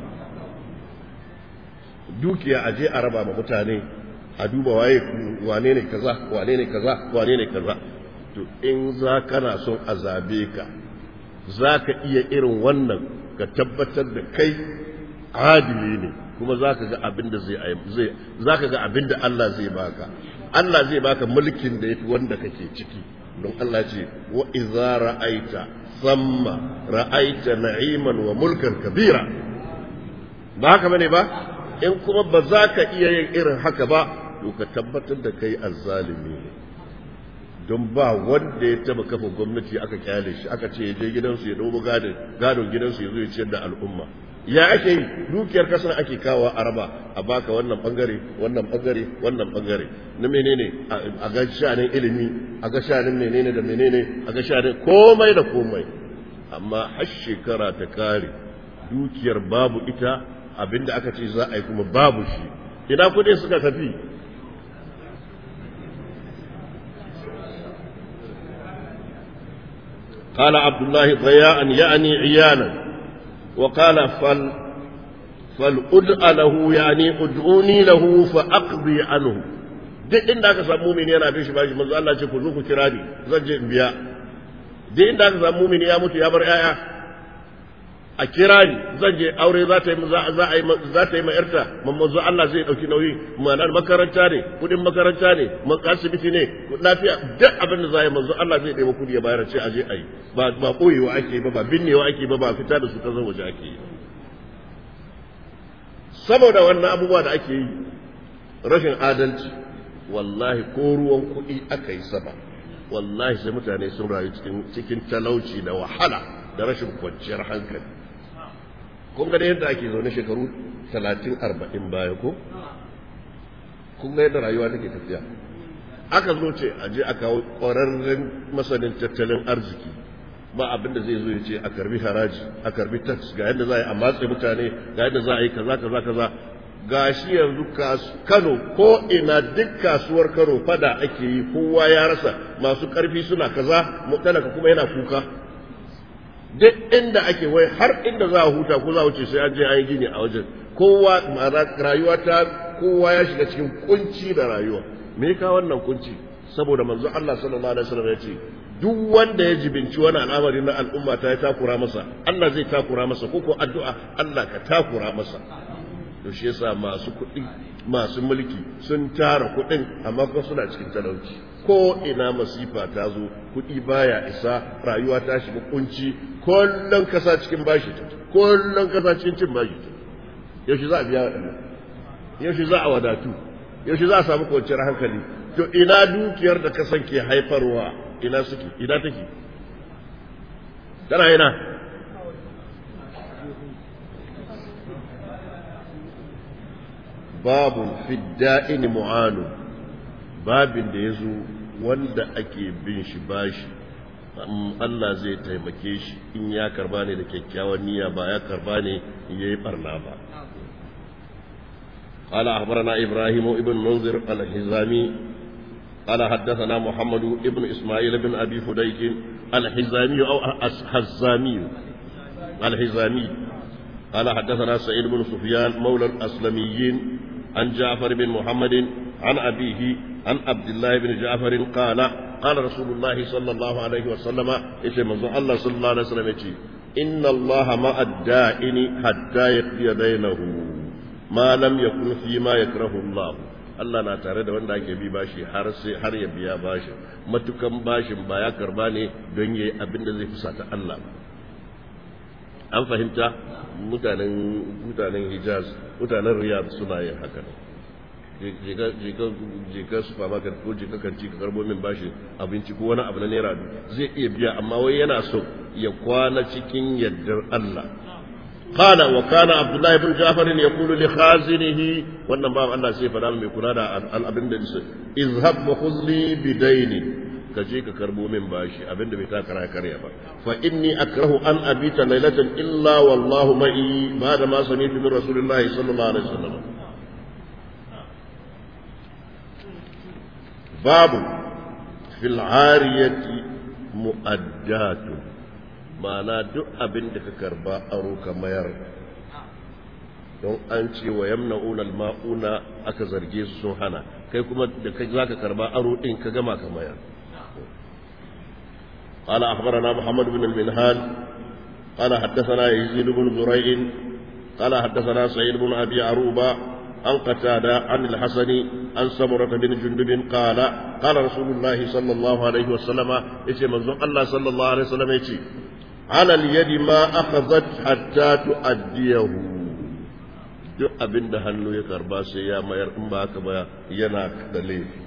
dukiya aje a raba ma mutane a duba waye wane ne kaza wane ne kaza wane ne kaza to in za kana son a zabe ka za ka iya irin wannan ka tabbatar da kai adili ne kuma za ka ga abin da zai za ka ga abin da Allah zai baka Allah zai baka mulkin da yafi wanda kake ciki don Allah ce wa idza ra'aita thamma ra'aita na'iman wa mulkan kabira ba haka bane ba in kuma ba za ka iya yin irin haka ba to ka tabbatar da kai azzalimi ne don ba wanda ya taba kafa gwamnati aka kyale shi aka ce ya je gidansu ya dogo gadon gadon gidansu ya zo ya ciyar da al'umma ya ake yi dukiyar kasar ake kawo a raba a baka wannan bangare wannan bangare wannan bangare na menene a ga shanin ilimi a ga shanin menene da menene a ga shanin komai da komai amma har shekara ta kare dukiyar babu ita abinda aka ce za a yi kuma babu shi ina kudi suka tafi قال عبد الله ضياء يعني عيانا وقال فل فالأدع له يعني ادعوني له فأقضي عنه duk inda aka samu mumini yana bin shi bashi manzo Allah ce ku zo ku kira ni zan je in biya duk inda aka samu mumini ya mutu ya bar yaya a kira ni zan je aure za ta yi za a yi za ta yi ma yarta manzo Allah zai dauki nauyi ma'anar makaranta ne kudin makaranta ne asibiti ne lafiya duk abin da za yi manzo Allah zai ɗaya kudi ya bayar ce a je a yi ba ba koyewa ake ba ba binnewa ake ba ba fita da su ta waje ake yi saboda wannan abubuwa da ake yi rashin adalci wallahi ko ruwan kuɗi aka yi sama wallahi sai mutane sun rayu cikin talauci da wahala da rashin kwanciyar hankali kun ga yadda ake zaune shekaru talatin arba'in baya ko kun ga yadda rayuwa take tafiya aka zo ce a je a kawo ƙwararren masanin tattalin arziki ba abin da zai zo ya ce a karbi haraji a karbi tax ga yadda za a yi a matse mutane ga yadda za a yi kaza kaza kaza ga shi yanzu kano ko ina duk kasuwar kano fada ake yi kowa ya rasa masu karfi suna kaza talaka kuma yana kuka duk inda ake wai har inda za a huta ko za a wuce sai an je an yi gini a wajen kowa rayuwa ta kowa ya shiga cikin kunci da rayuwa me ka wannan kunci saboda manzo Allah sallallahu alaihi wasallam ya ce duk wanda ya jibinci wani al'amari na al'umma ta ya takura masa Allah zai takura masa ko ko addu'a Allah ka takura masa to shi yasa masu kuɗi masu mulki sun tara kuɗin amma kuma suna cikin talauci ko ina masifa ta zo kuɗi baya isa rayuwa ta shiga kunci kullum kasa cikin bashi ta kullum kasa cikin cin bashi ta yaushe za a biya waɗannan yaushe za a wadatu yaushe za a samu kwanciyar hankali to ina dukiyar da kasan ke haifarwa ina suke ina take tana ina babu fidda'in mu'anu babin da ya zo wanda ake bin shi bashi Allah zai taimake shi in ya karba ne da kyakkyawan niyya ba ya karba ne ya yi barna ba قال أخبرنا إبراهيم ابن منذر الحزامي قال حدثنا محمد ابن إسماعيل بن أبي فديك الحزامي أو الحزامي الحزامي قال حدثنا سعيد بن سفيان مولى الأسلميين عن جعفر بن محمد عن أبيه عن عبد الله بن جعفر قال قال رسول الله صلى الله عليه وسلم إيش الله صلى الله عليه وسلم إن الله مع الدائن حتى يقضي دينه ما لم يكن فيما يكره الله Allah na tare da wanda ake bi bashi har sai har ya biya bashin matukan bashin ba ya karba ne don yayi abin da zai fusata Allah an fahimta mutanen mutanen Hijaz mutanen Riyadh suna yin haka jika supermarket ko jika kanti ka karbo min bashi abinci ko wani abu na naira zai iya biya amma wai yana so ya kwana cikin yardar Allah قال وكان عبد الله بن جعفر يقول لخازنه wannan ba Allah sai fada mai kula da al'abin da nisa izhab wa khudli bidaini ka je ka karbo min bashi abinda bai ta kara karya ba fa inni akrahu an abita laylatan illa wallahu ma'i ba da ma sami'tu min rasulillahi sallallahu alaihi wasallam babu fil ariyati mu'addatu ma'ana duk abin da ka karba aro ka mayar don an ce wa yamna'una al-ma'una aka zarge su sun hana kai kuma da kai zaka karba aro din ka gama ka mayar قال أخبرنا محمد بن المنهال قال حدثنا يزيد بن زريع قال حدثنا سعيد بن أبي عروبة عن قتادة عن الحسن عن سمرة بن جندب قال قال رسول الله صلى الله عليه وسلم إيش منظور الله صلى الله عليه وسلم إيش على اليد ما أخذت حتى تؤديه duk abin da hannu ya karba sai ya mayar in ba haka ba yana da laifi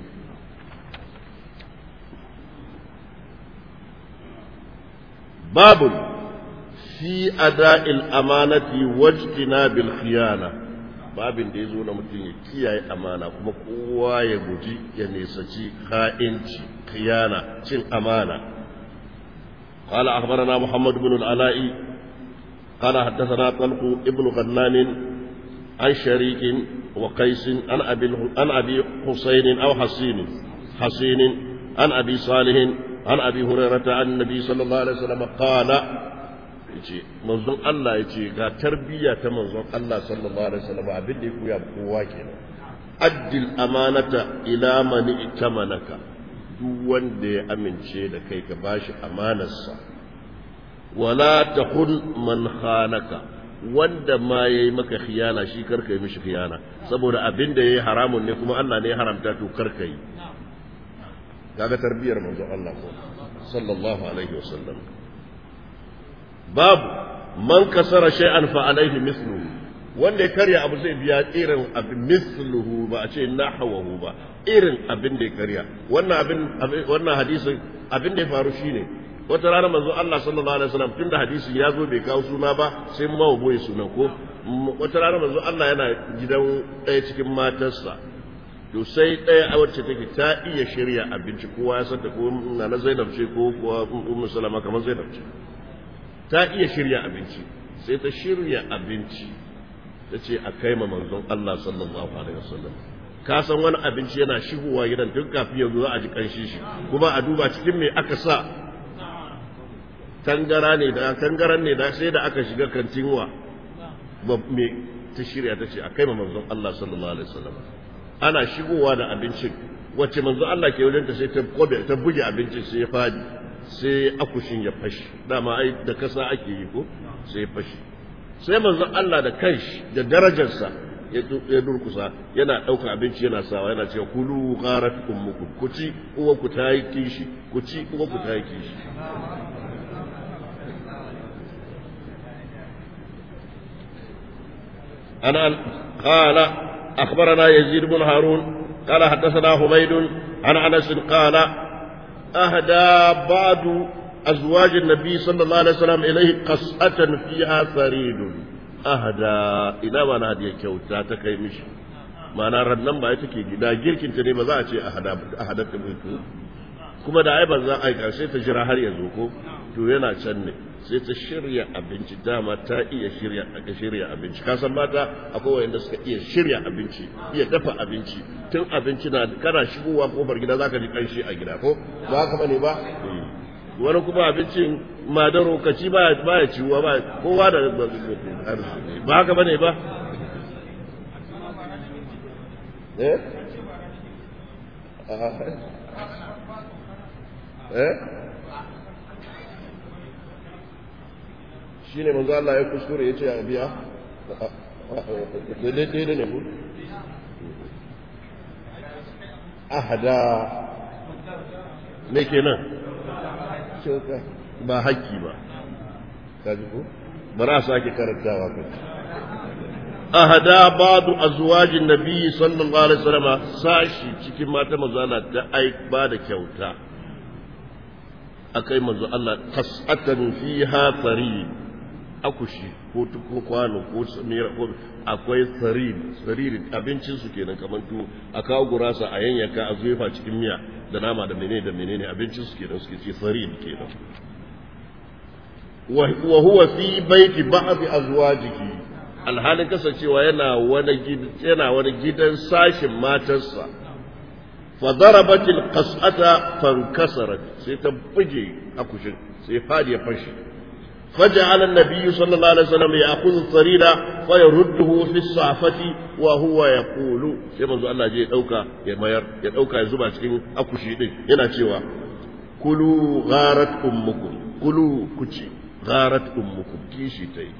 babu fi ada'il amanati wajtina bil khiyana babin da ya zo na mutum ya kiyaye amana kuma kowa ya guji ya nesaci ha'inci khiyana cin amana قال أخبرنا محمد بن العلاء قال حدثنا طلق ابن غنان عن شريك وقيس عن أبي عن أبي حسين أو حسين حسين عن أبي صالح عن أبي هريرة عن النبي صلى الله عليه وسلم قال yace manzon Allah yace ga tarbiyya ta manzon Allah sallallahu alaihi wasallam abin da ya koya kowa kenan addil amanata ila man itamanaka duk wanda ya amince da kai ka bashi amanarsa wala takun man khanaka wanda ma yayi maka khiyana shi karka yi mishi khiyana saboda abin da yayi haramun ne kuma Allah ne ya haramta to karka yi kaga tarbiyar manzon Allah ko sallallahu alaihi wasallam babu man kasara shay'an fa alaihi mithluhu wanda ya karya abu zai biya irin abin mithluhu ba a ce nahwahu ba irin abin da ya karya wannan abin wannan hadisin abin da ya faru shine wata rana manzo Allah sallallahu alaihi wasallam tunda hadisin ya zo bai kawo suna ba sai mu mawa boye sunan ko wata rana manzo Allah yana gidan ɗaya cikin matarsa to sai ɗaya a wacce take ta iya shirya abinci kowa ya san ta ko na Zainab ce ko kuwa Ummu Salama kamar Zainab ce ta iya shirya abinci sai ta shirya abinci ta ce a kai ma manzon Allah sallallahu alaihi wasallam ka san wani abinci yana shigowa gidan tun kafin yanzu za a ji kanshi shi kuma a duba cikin me aka sa tangara ne da tangaran ne da sai da aka shiga kantin wa me ta shirya ta ce a kai ma manzon Allah sallallahu alaihi wasallam ana shigowa da abincin wacce manzon Allah ke wajen ta sai ta kobe ta buge abincin sai ya fadi sai akushin ya fashi dama ai da kasa ake yi ko sai ya fashi sai manzon Allah da kanshi da darajarsa ya durkusa yana ɗauka abinci yana sawa yana cewa kulu gharat ummukum ku ci uwa ku ta yi kishi ku ci uwa ku ta yi kishi أنا قال أخبرنا يزيد بن هارون قال حدثنا حميد عن أنس قال أهدى بعض أزواج النبي صلى الله عليه وسلم إليه قصة فيها ثريد أهدى إلى ما نادي كوتا تكي مشي ما نرى النمبر يتكي دا جيركين تني بزا أتي أهدى أهدى تبوتو kuma da ai ba za a aika sai ta jira har yanzu ko to yana can ne sai ta shirya abinci dama ta iya shirya aka shirya abinci ka san mata akwai wanda suka iya shirya abinci iya dafa abinci tun abinci na kana shigowa kofar gida zaka ji kanshi a gida ko ba haka bane ba wani kuma abincin madaro kaci ba ba ya ciwa ba kowa da ba haka bane ba eh eh shi ne manzo Allah ya kuskure ya ce a biya daidai ne ku ahada me kenan shauka ba haƙƙi ba kaji ko bara a sake karantawa kai ahada ba'du azwajin nabiyyi sallallahu alaihi wasallam sashi cikin mata mazana ta ai ba da kyauta akai manzo Allah qas'atan fiha farid akushi ko ko kwano ko samira ko akwai sarir sarir abincin su kenan kamar tuwo a kawo gurasa a yanyanka a zuwa cikin miya da nama da menene da menene abincin su kenan suke ce sarir kenan wa huwa fi baiti ba'd azwajihi alhalin kasancewa yana wani yana wani gidan sashin matarsa fa darabat alqas'ata fankasarat sai ta buge akushin sai fadi ya fashi فجعل النبي صلى الله عليه وسلم يأخذ الصرير فيرده في الصعفة وهو يقول sai manzo Allah je ya dauka ya mayar ya dauka ya zuba cikin akushi din yana cewa kulu gharat ummukum kulu kuci gharat ummukum kishi tai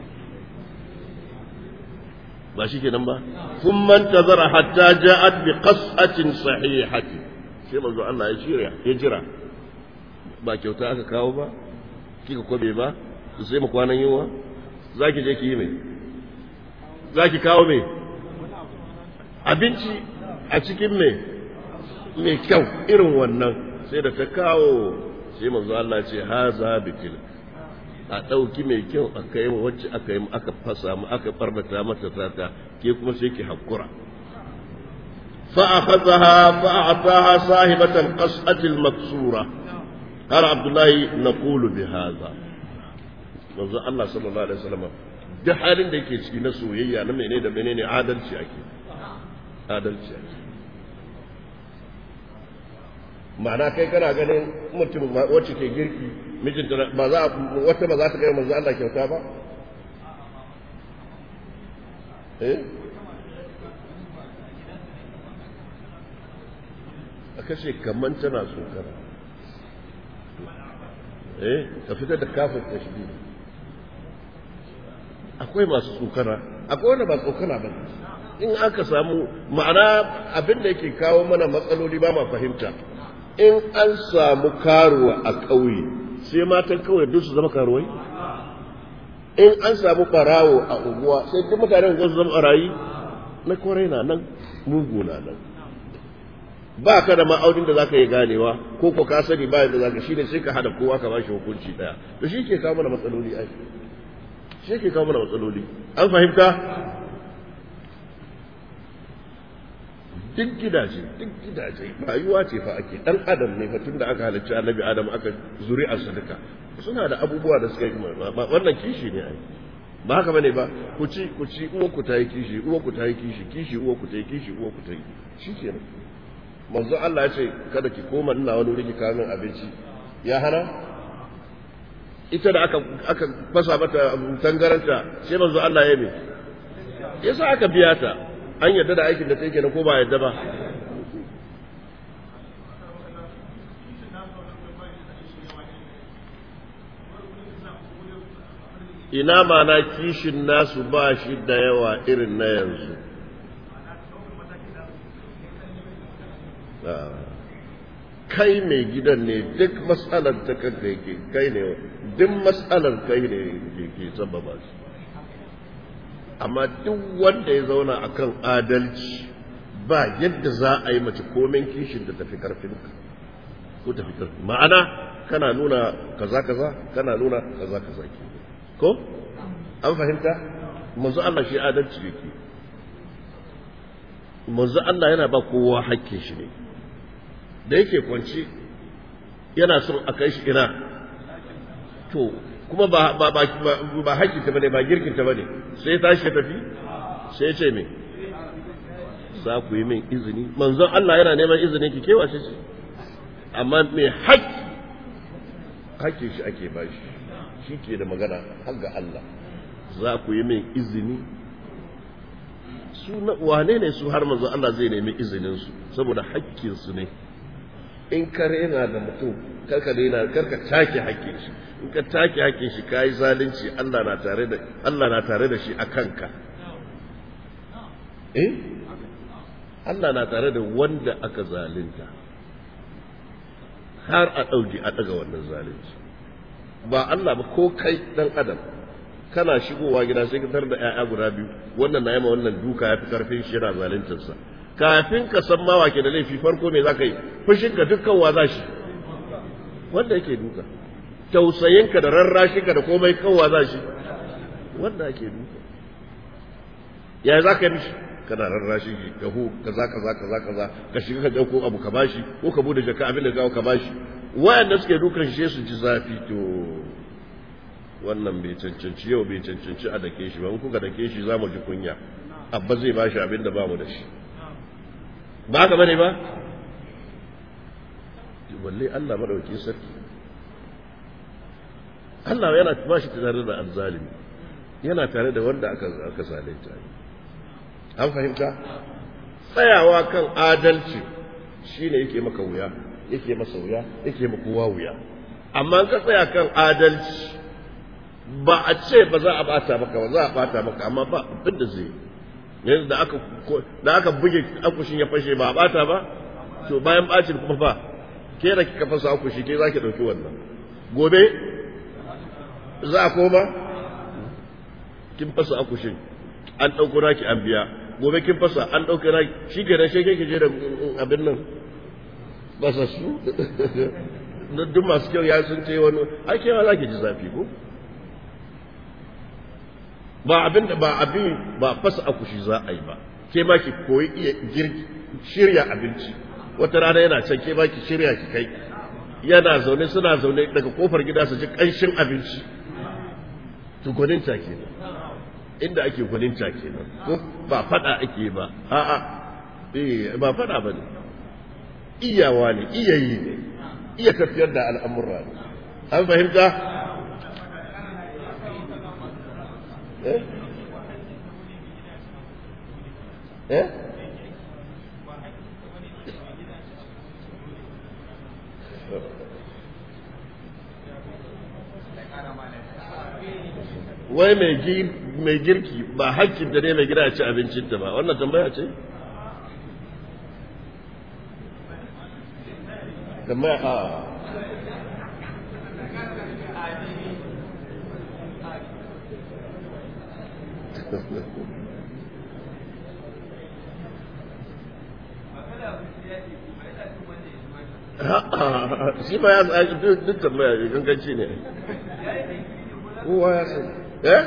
ba shi kenan ba thumma intazara hatta ja'at bi qas'atin sahihati sai manzo Allah ya jira ya jira ba kyauta aka kawo ba kika kwabe ba su sai mu kwanan yunwa za ki je ki yi mai za ki kawo mai abinci a cikin mai mai kyau irin wannan sai da ta kawo sai manzo Allah ce ha za bitil a ɗauki mai kyau a kai wa wacce aka yi aka fasa mu aka barbata mata tata ke kuma sai ki hakura فأخذها فأعطاها صاحبة القصعة المكسورة قال عبد الله نقول بهذا manzo Allah sallallahu alaihi wasallam duk halin da yake ciki na soyayya na menene da menene adalci ake adalci ake ma'ana kai kana ganin mutum wacce ke girki mijinta ba za wata ba za ta kai manzo Allah kyauta ba eh a kashe kaman tana so kana eh ka fitar da kafin tashbih akwai masu tsokana akwai wanda ba tsokana ba in aka samu ma'ana abin da yake kawo mana matsaloli ba ma fahimta in an samu karuwa a ƙauye sai matan kawai duk su zama karuwai in an samu barawo a unguwa sai duk mutanen su zama barayi na kwarai na nan mugu na nan ba ka da ma'aunin da zaka yi ganewa ko ko ka sani ba yadda zaka shine sai ka hada kowa ka bashi hukunci daya to shi ke kawo mana matsaloli ai shi ke kawo mana matsaloli an fahimta duk gidaje duk gidaje rayuwa ce fa ake dan adam ne fa tunda aka halicci annabi adam aka zuri'ar sadaka suna da abubuwa da suka yi wannan kishi ne ai ba haka bane ba ku ci ku ci uwa ku ta yi kishi uwa ku ta yi kishi kishi uwa ku ta yi kishi uwa ku ta yi shikenan manzo Allah ya ce kada ki koma ina wani wuri ki kawo min abinci ya hana ita da aka aka fasa mata tangaranta sai manzo Allah ya me yasa aka biya ta an yadda da aikin da take na ko ba yadda ba ina mana kishin nasu ba shi da yawa irin na yanzu kai mai gidan ne duk matsalar ta kanka yake kai ne duk matsalar kai ne ke sababa shi amma duk wanda ya zauna akan adalci ba yadda za a yi mace komen kishin da tafi karfin ko tafi karfin ma'ana kana nuna kaza kaza kana nuna kaza kaza ke ko an fahimta manzo Allah shi adalci yake manzo Allah yana ba kowa hakkin shi ne da yake kwanci yana son a kai shi ina to kuma ba ba ba ba hakkin ta bane ba girkin ta bane sai tashi ya tafi sai ya ce me za ku yi min izini manzon Allah yana neman izini ki kewa shi ce amma me haƙƙi hakkin shi ake ba shi shi ke da magana har ga Allah za ku yi min izini su wane ne su har manzo Allah zai nemi izinin su saboda hakkin su ne in ka rena da mutum karka daina karka take hakkin shi in ka take hakkin shi kai zalunci Allah na tare da Allah na tare da shi a kanka eh Allah na tare da wanda aka zalunta har a ɗauki a ɗaga wannan zalunci ba Allah ba ko kai dan adam kana shigowa gida sai ka tar da ƴaƴa guda biyu wannan na yama wannan duka ya fi karfin shi yana zaluntarsa kafin ka san ma wake da laifi farko me za ka yi fushin ka dukkan wa za shi wanda yake duka tausayinka da rarrashinka da komai kawwa za shi wanda ake duka ya za ka yi mishi kana rarrashin shi ka hu kaza kaza kaza kaza ka shiga ka dauko abu ka bashi ko ka bude jaka abin da kawo ka bashi wayanda suke dukan shi su ji zafi to wannan bai cancanci yau bai cancanci a dake shi ba in kuka dake shi za mu ji kunya abba zai bashi abin da ba mu da shi ba haka bane ba balle Allah madauki sarki Allah yana ba shi tare da azzalimi yana tare da wanda aka aka zalunta an fahimta tsayawa kan adalci shine yake maka wuya yake masa wuya yake maka kowa wuya amma ka tsaya kan adalci ba a ce ba za a bata maka ba za a bata maka amma ba abin da zai yanzu da aka da aka buge akushin ya fashe ba a bata ba to bayan bacin kuma fa ke da kika fasa akushi ke zaki dauki wannan gobe za a koma kin fasa akushin an dauko raki an biya gobe kin fasa an dauko raki shi ke da shi ke je da abin nan basa su duk masu kyau ya sun ce wani ake ma za ki ji zafi ko ba abin da ba abin ba fasa akushi za a yi ba ke ma ki koyi iya girki shirya abinci wata rana yana can ke ma ki shirya ki kai yana zaune suna zaune daga kofar gida su ji kanshin abinci to gwaninta kenan inda ake gwaninta kenan ko ba fada ake ba a'a eh ba fada bane iyawa ne iyayi ne iya tafiyar da al'amurra ne an fahimta eh eh wai mai girki ba hakkin da ne mai gida ci abincinta ba wannan tambaya ce tambaya a shi ba ya duk tambaya ganganci ne kowa ya san eh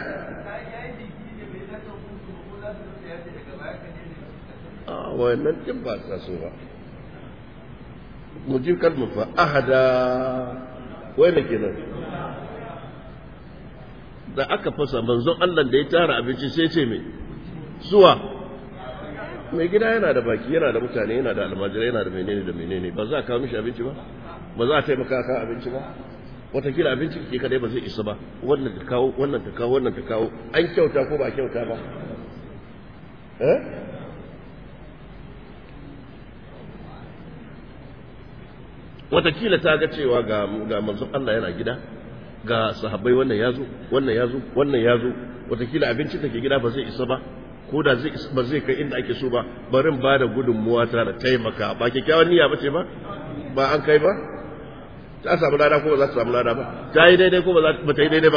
a wannan din ba ta so ba mu ji kalmar fa ahada wai ne kenan da aka fasa manzon Allah da ya tara abinci sai ce me zuwa mai gida yana da baki yana da mutane yana da almajirai yana da menene da menene ba za a kawo mishi abinci ba ba za a taimaka kan abinci ba watakila abinci ke kadai ba zai isa ba wannan ta kawo wannan ta kawo wannan ta kawo an kyauta ko ba kyauta ba eh watakila ta ga cewa ga ga manzon Allah yana gida ga sahabbai wannan yazo wannan yazo wannan yazo watakila abinci take gida ba zai isa ba ko da zai ba zai kai inda ake so ba barin ba da gudunmuwa ta da taimaka ba kyakkyawan niyya ba ce ba ba an kai ba ta samu lada ko ba za ta samu lada ba ta yi daidai ko ba ta yi daidai ba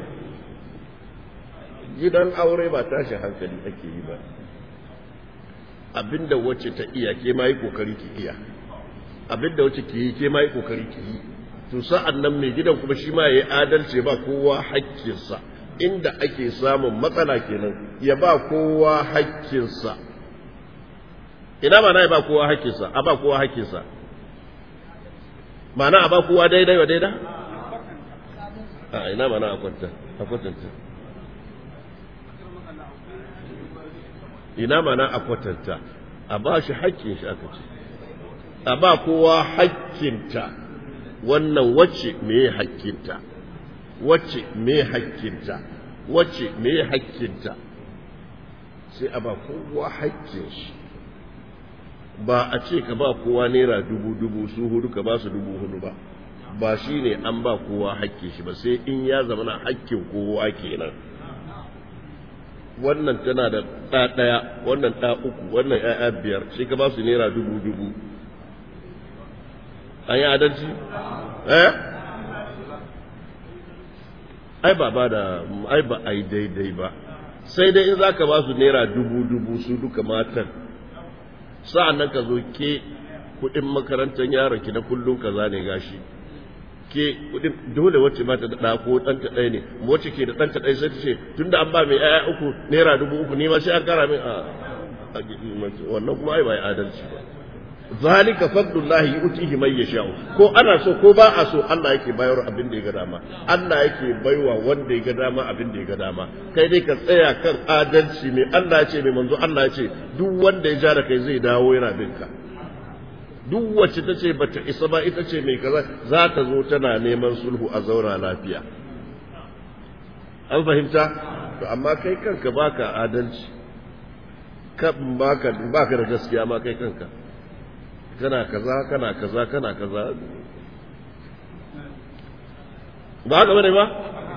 gidan aure ba tashin hankali ake yi ba abinda wacce ta iya ke ma yi kokari ki iya abinda wacce ke yi ke ma yi kokari ki yi to sa'an nan mai gidan kuma shi ma ya yi adalci ba kowa hakkinsa inda ake samun matsala kenan ya ba kowa hakkinsa ina ma na ya ba kowa hakkinsa a ba kowa hakkinsa ma'ana a ba kowa daidai wa daida a ina mana a kwanta a kwatanta ina mana a kwatanta a ba shi hakkin shi aka ce a ba kowa hakkinta wannan wacce me hakkinta wacce me hakkinta wacce me hakkinta sai a ba kowa hakkin shi ba a ce ka ba kowa naira dubu dubu su hudu ka ba su dubu hudu ba ba shi ne an ba kowa hakkin shi ba sai in ya zama na hakkin kowa kenan wannan tana da ɗa ɗaya wannan ɗa uku wannan ‘ya'ya biyar sai ka ba su naira dubu dubu an yi adalci? eh? ai ba ba da ai ba ai daidai ba sai dai in za ka ba su naira dubu dubu su duka matan sa'an nan ka zo ke kuɗin makarantar yaron ki na kullum kaza ne gashi ke dole wacce ba ta da ko ɗanta ɗaya ne wacce ke da ɗanta ɗaya sai ta ce tunda an ba mai ƴaƴa uku naira dubu uku ni ma sai an kara min a wannan kuma ai ba adalci ba zalika fadlullahi yu'tihi man yasha'u ko ana so ko ba a so Allah yake bayar abin da ya ga dama Allah yake baiwa wanda ya ga dama abin da ya ga dama kai dai ka tsaya kan adalci mai Allah ya ce mai manzo Allah ya ce duk wanda ya ja da kai zai dawo yana bin ka duk wacce ta ce bata isa ba ita ce mai kaza za ta zo tana neman sulhu a zauna lafiya an fahimta to amma kai kanka baka adalci kan baka baka da gaskiya ma kai kanka kana kaza kana kaza kana kaza ba haka bane ba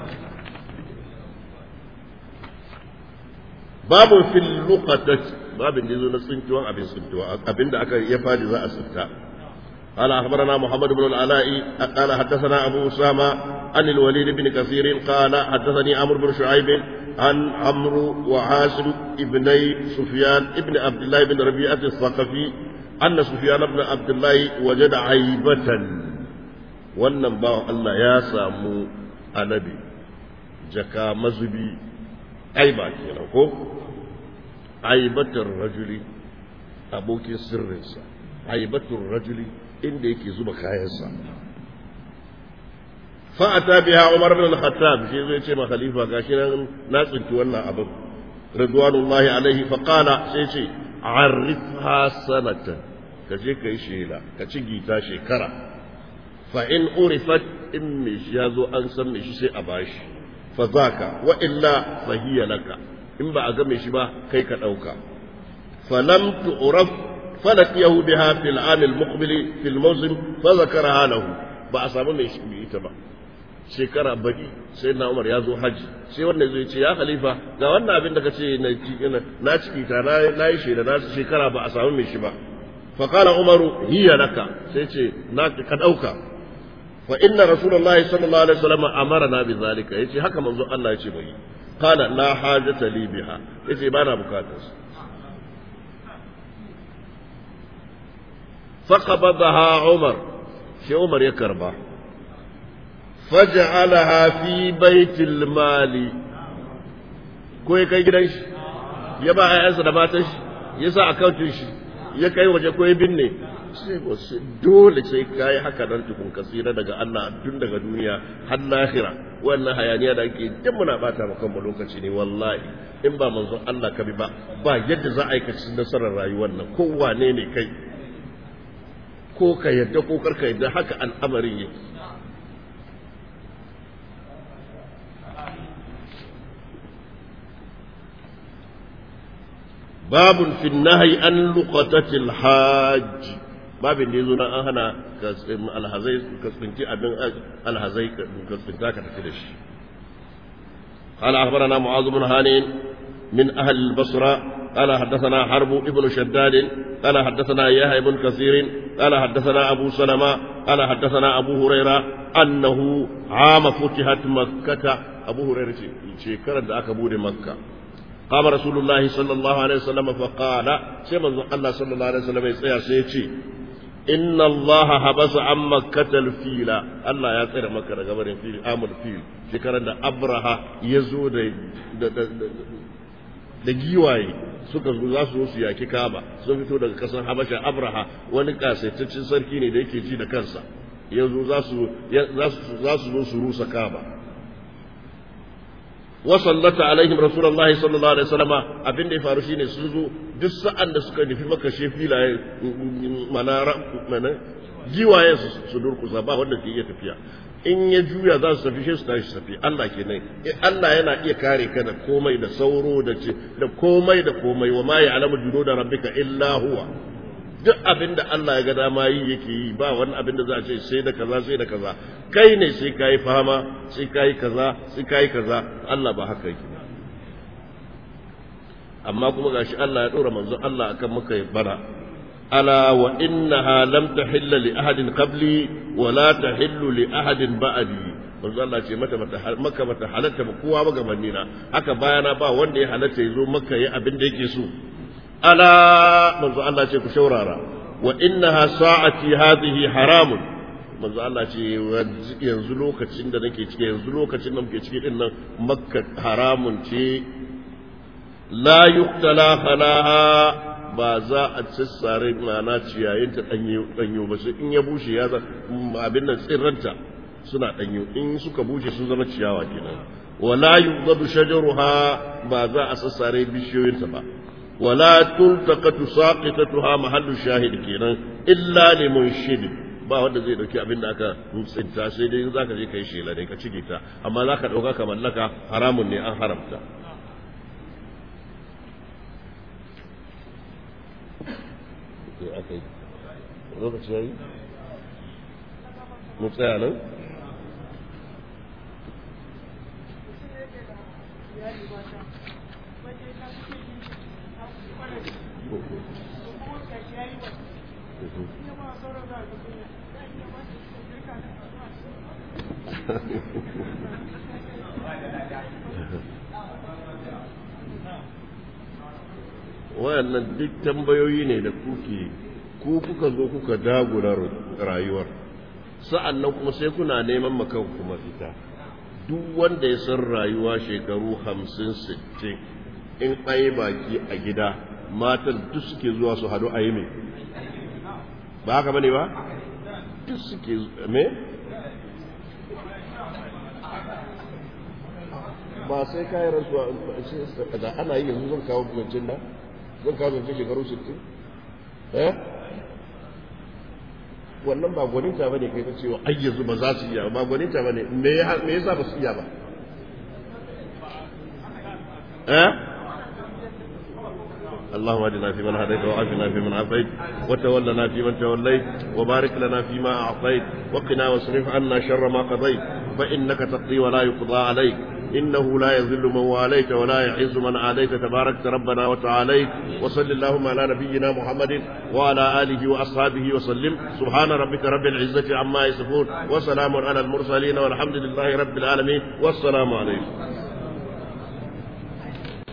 babu fil luqatat babin da yazo na tsintuwan abin tsintuwa abinda aka ya fadi za a tsinta قال أخبرنا محمد بن العلاء قال حدثنا أبو أسامة عن الوليد بن كثير قال حدثني عمرو بن شعيب عن عمرو وعاصم ابني سفيان ابن عبد الله بن ربيعة الثقفي أن سفيان بن عبد الله وجد عيبة wannan bawan Allah ya samu anabi jaka mazubi aiba kenan ko aibatar rajuli abokin sirrinsa aibatar rajuli inda yake zuba kayansa fa'ata biha Umar bin al-Khattab shi zai ce ma khalifa gashi nan na tsinci wannan abin ridwanullahi alaihi fa qala sai ce arifha sanatan ka je kai shela ka ci gita shekara fa in urifat in me shi ya zo an san me shi sai a bashi fa zaka wa illa fa hiya laka in ba a ga me shi ba kai ka dauka fa lam tu'raf falakiyahu biha fil am al muqbil fil mawsim fa zakaraha lahu ba a samu me shi ita ba shekara baki sai na Umar ya zo haji sai wannan zai ce ya khalifa ga wannan abin da kace na na ciki ta na yi shi da na shekara ba a samu me shi ba fa qala Umaru hiya laka sai ce na ka dauka fa inna rasulullahi sallallahu alaihi wasallam amarna bi zalika yace haka manzo Allah yace bai qala la hajata li biha yace ba na bukatar su فقبضها عمر في عمر يكربا فجعلها في بيت المال كوي كاي gidan shi ya ba ƴaƴansa da matan shi ya sa akautin shi ya kai waje ko ya binne sai ko dole sai kai haka dan tukun kasira daga Allah tun daga duniya har lahira wannan hayaniya da ake duk muna bata maka mu lokaci ne wallahi in ba manzon Allah ka bi ba ba yadda za a yi kaci nasarar rayuwar nan ko wane ne kai ko ka yadda ko karka yadda haka al'amarin yake babun fi nahyi an luqatatil hajj babin da yazo nan an hana alhazai ka tsinci abin alhazai ka tsinta ka tafi da shi قال أخبرنا معاذ بن هانين من أهل البصرة قال حدثنا حرب ابن شداد قال حدثنا يحيى بن كثير قال حدثنا أبو سلمة قال حدثنا أبو هريرة أنه عام فتحت مكة أبو هريرة شكرا ذاك بود مكة قام رسول الله صلى الله عليه وسلم فقال سيما الله صلى الله عليه وسلم يسيا سيتي إن الله حبس عن مكة الفيل الله يطير مكة قبر الفيل آم الفيل شكرا أبرها يزود da giwaye suka zo za su zo su yaki kaba sun fito daga kasar habasha abraha wani kasaitaccen sarki ne da yake ji da kansa yanzu za su zo su rusa kaba wa sallata alaihim rasulullahi sallallahu alaihi wasallama abin da ya faru shine sun zo duk sa'an da suka nufi maka filaye mana mana giwaye su durkusa ba wanda ke iya tafiya in ya juya za su tafi su tashi tafi Allah ke nan Allah yana iya kare ka da komai da sauro da ce da komai da komai wa ma ya alamu juno da rabbika illa huwa duk abin da Allah ya ga dama yi yake yi ba wani abin da za a ce sai da kaza sai da kaza kai ne sai kai fama sai kai kaza sai kai kaza Allah ba haka yake amma kuma gashi Allah ya dora manzo Allah akan muka bara ألا وإنها لم تحل لأحد قبلي ولا تحل لأحد بعدي manzo Allah ce mata maka mata halatta ba kowa ba gabanni na haka bayana ba wanda ya halatta ya zo maka yi abin da yake so ala manzo Allah ce ku shaurara wa innaha sa'ati hadhihi haramun manzo Allah ce yanzu lokacin da nake ciki yanzu lokacin da muke ciki din nan makka haramun ce la yuqtala khalaha ba za a tsare mana ciyayin ta danyo danyo ba sai in ya bushe ya abin nan tsirranta suna danyo in suka bushe sun zama ciyawa kenan wala yudadu shajaruha ba za a sassare bishiyoyinta ba wala tultaqatu saqitatuha mahallu shahid kenan illa limunshid ba wanda zai dauki abin da aka tsinta sai dai in zaka je kai shela ne ka cige ta amma zaka dauka ka mallaka haramun ne an haramta lokaci yayi mu tsaya nan wayannan duk tambayoyi ne da kuke ku kuka zo kuka dagula rayuwar sa'an nan kuma sai kuna neman makan kuma fita duk wanda ya san rayuwa shekaru hamsin sittin in an yi baki a gida matan duk suke zuwa su hadu a yi mai ba haka bane ba duk suke me ba sai kayan rasuwa da ana yi yanzu zan kawo zancen da zan kawo zancen shekaru 60 eh wannan ba gwaninta bane kai ta cewa ai yanzu ba za su iya ba gwaninta bane me yasa ba su iya ba eh اللهم اهدنا فيمن هديت وعافنا فيمن عافيت وتولنا فيمن توليت وبارك لنا فيما اعطيت وقنا واصرف عنا شر ما قضيت فانك تقضي ولا يقضى عليك إنه لا يذل من واليت ولا يعز من عاديت تباركت ربنا وتعاليت وصل اللهم على نبينا محمد وعلى آله وأصحابه وسلم سبحان ربك رب العزة عما يصفون وسلام على المرسلين والحمد لله رب العالمين والسلام عليكم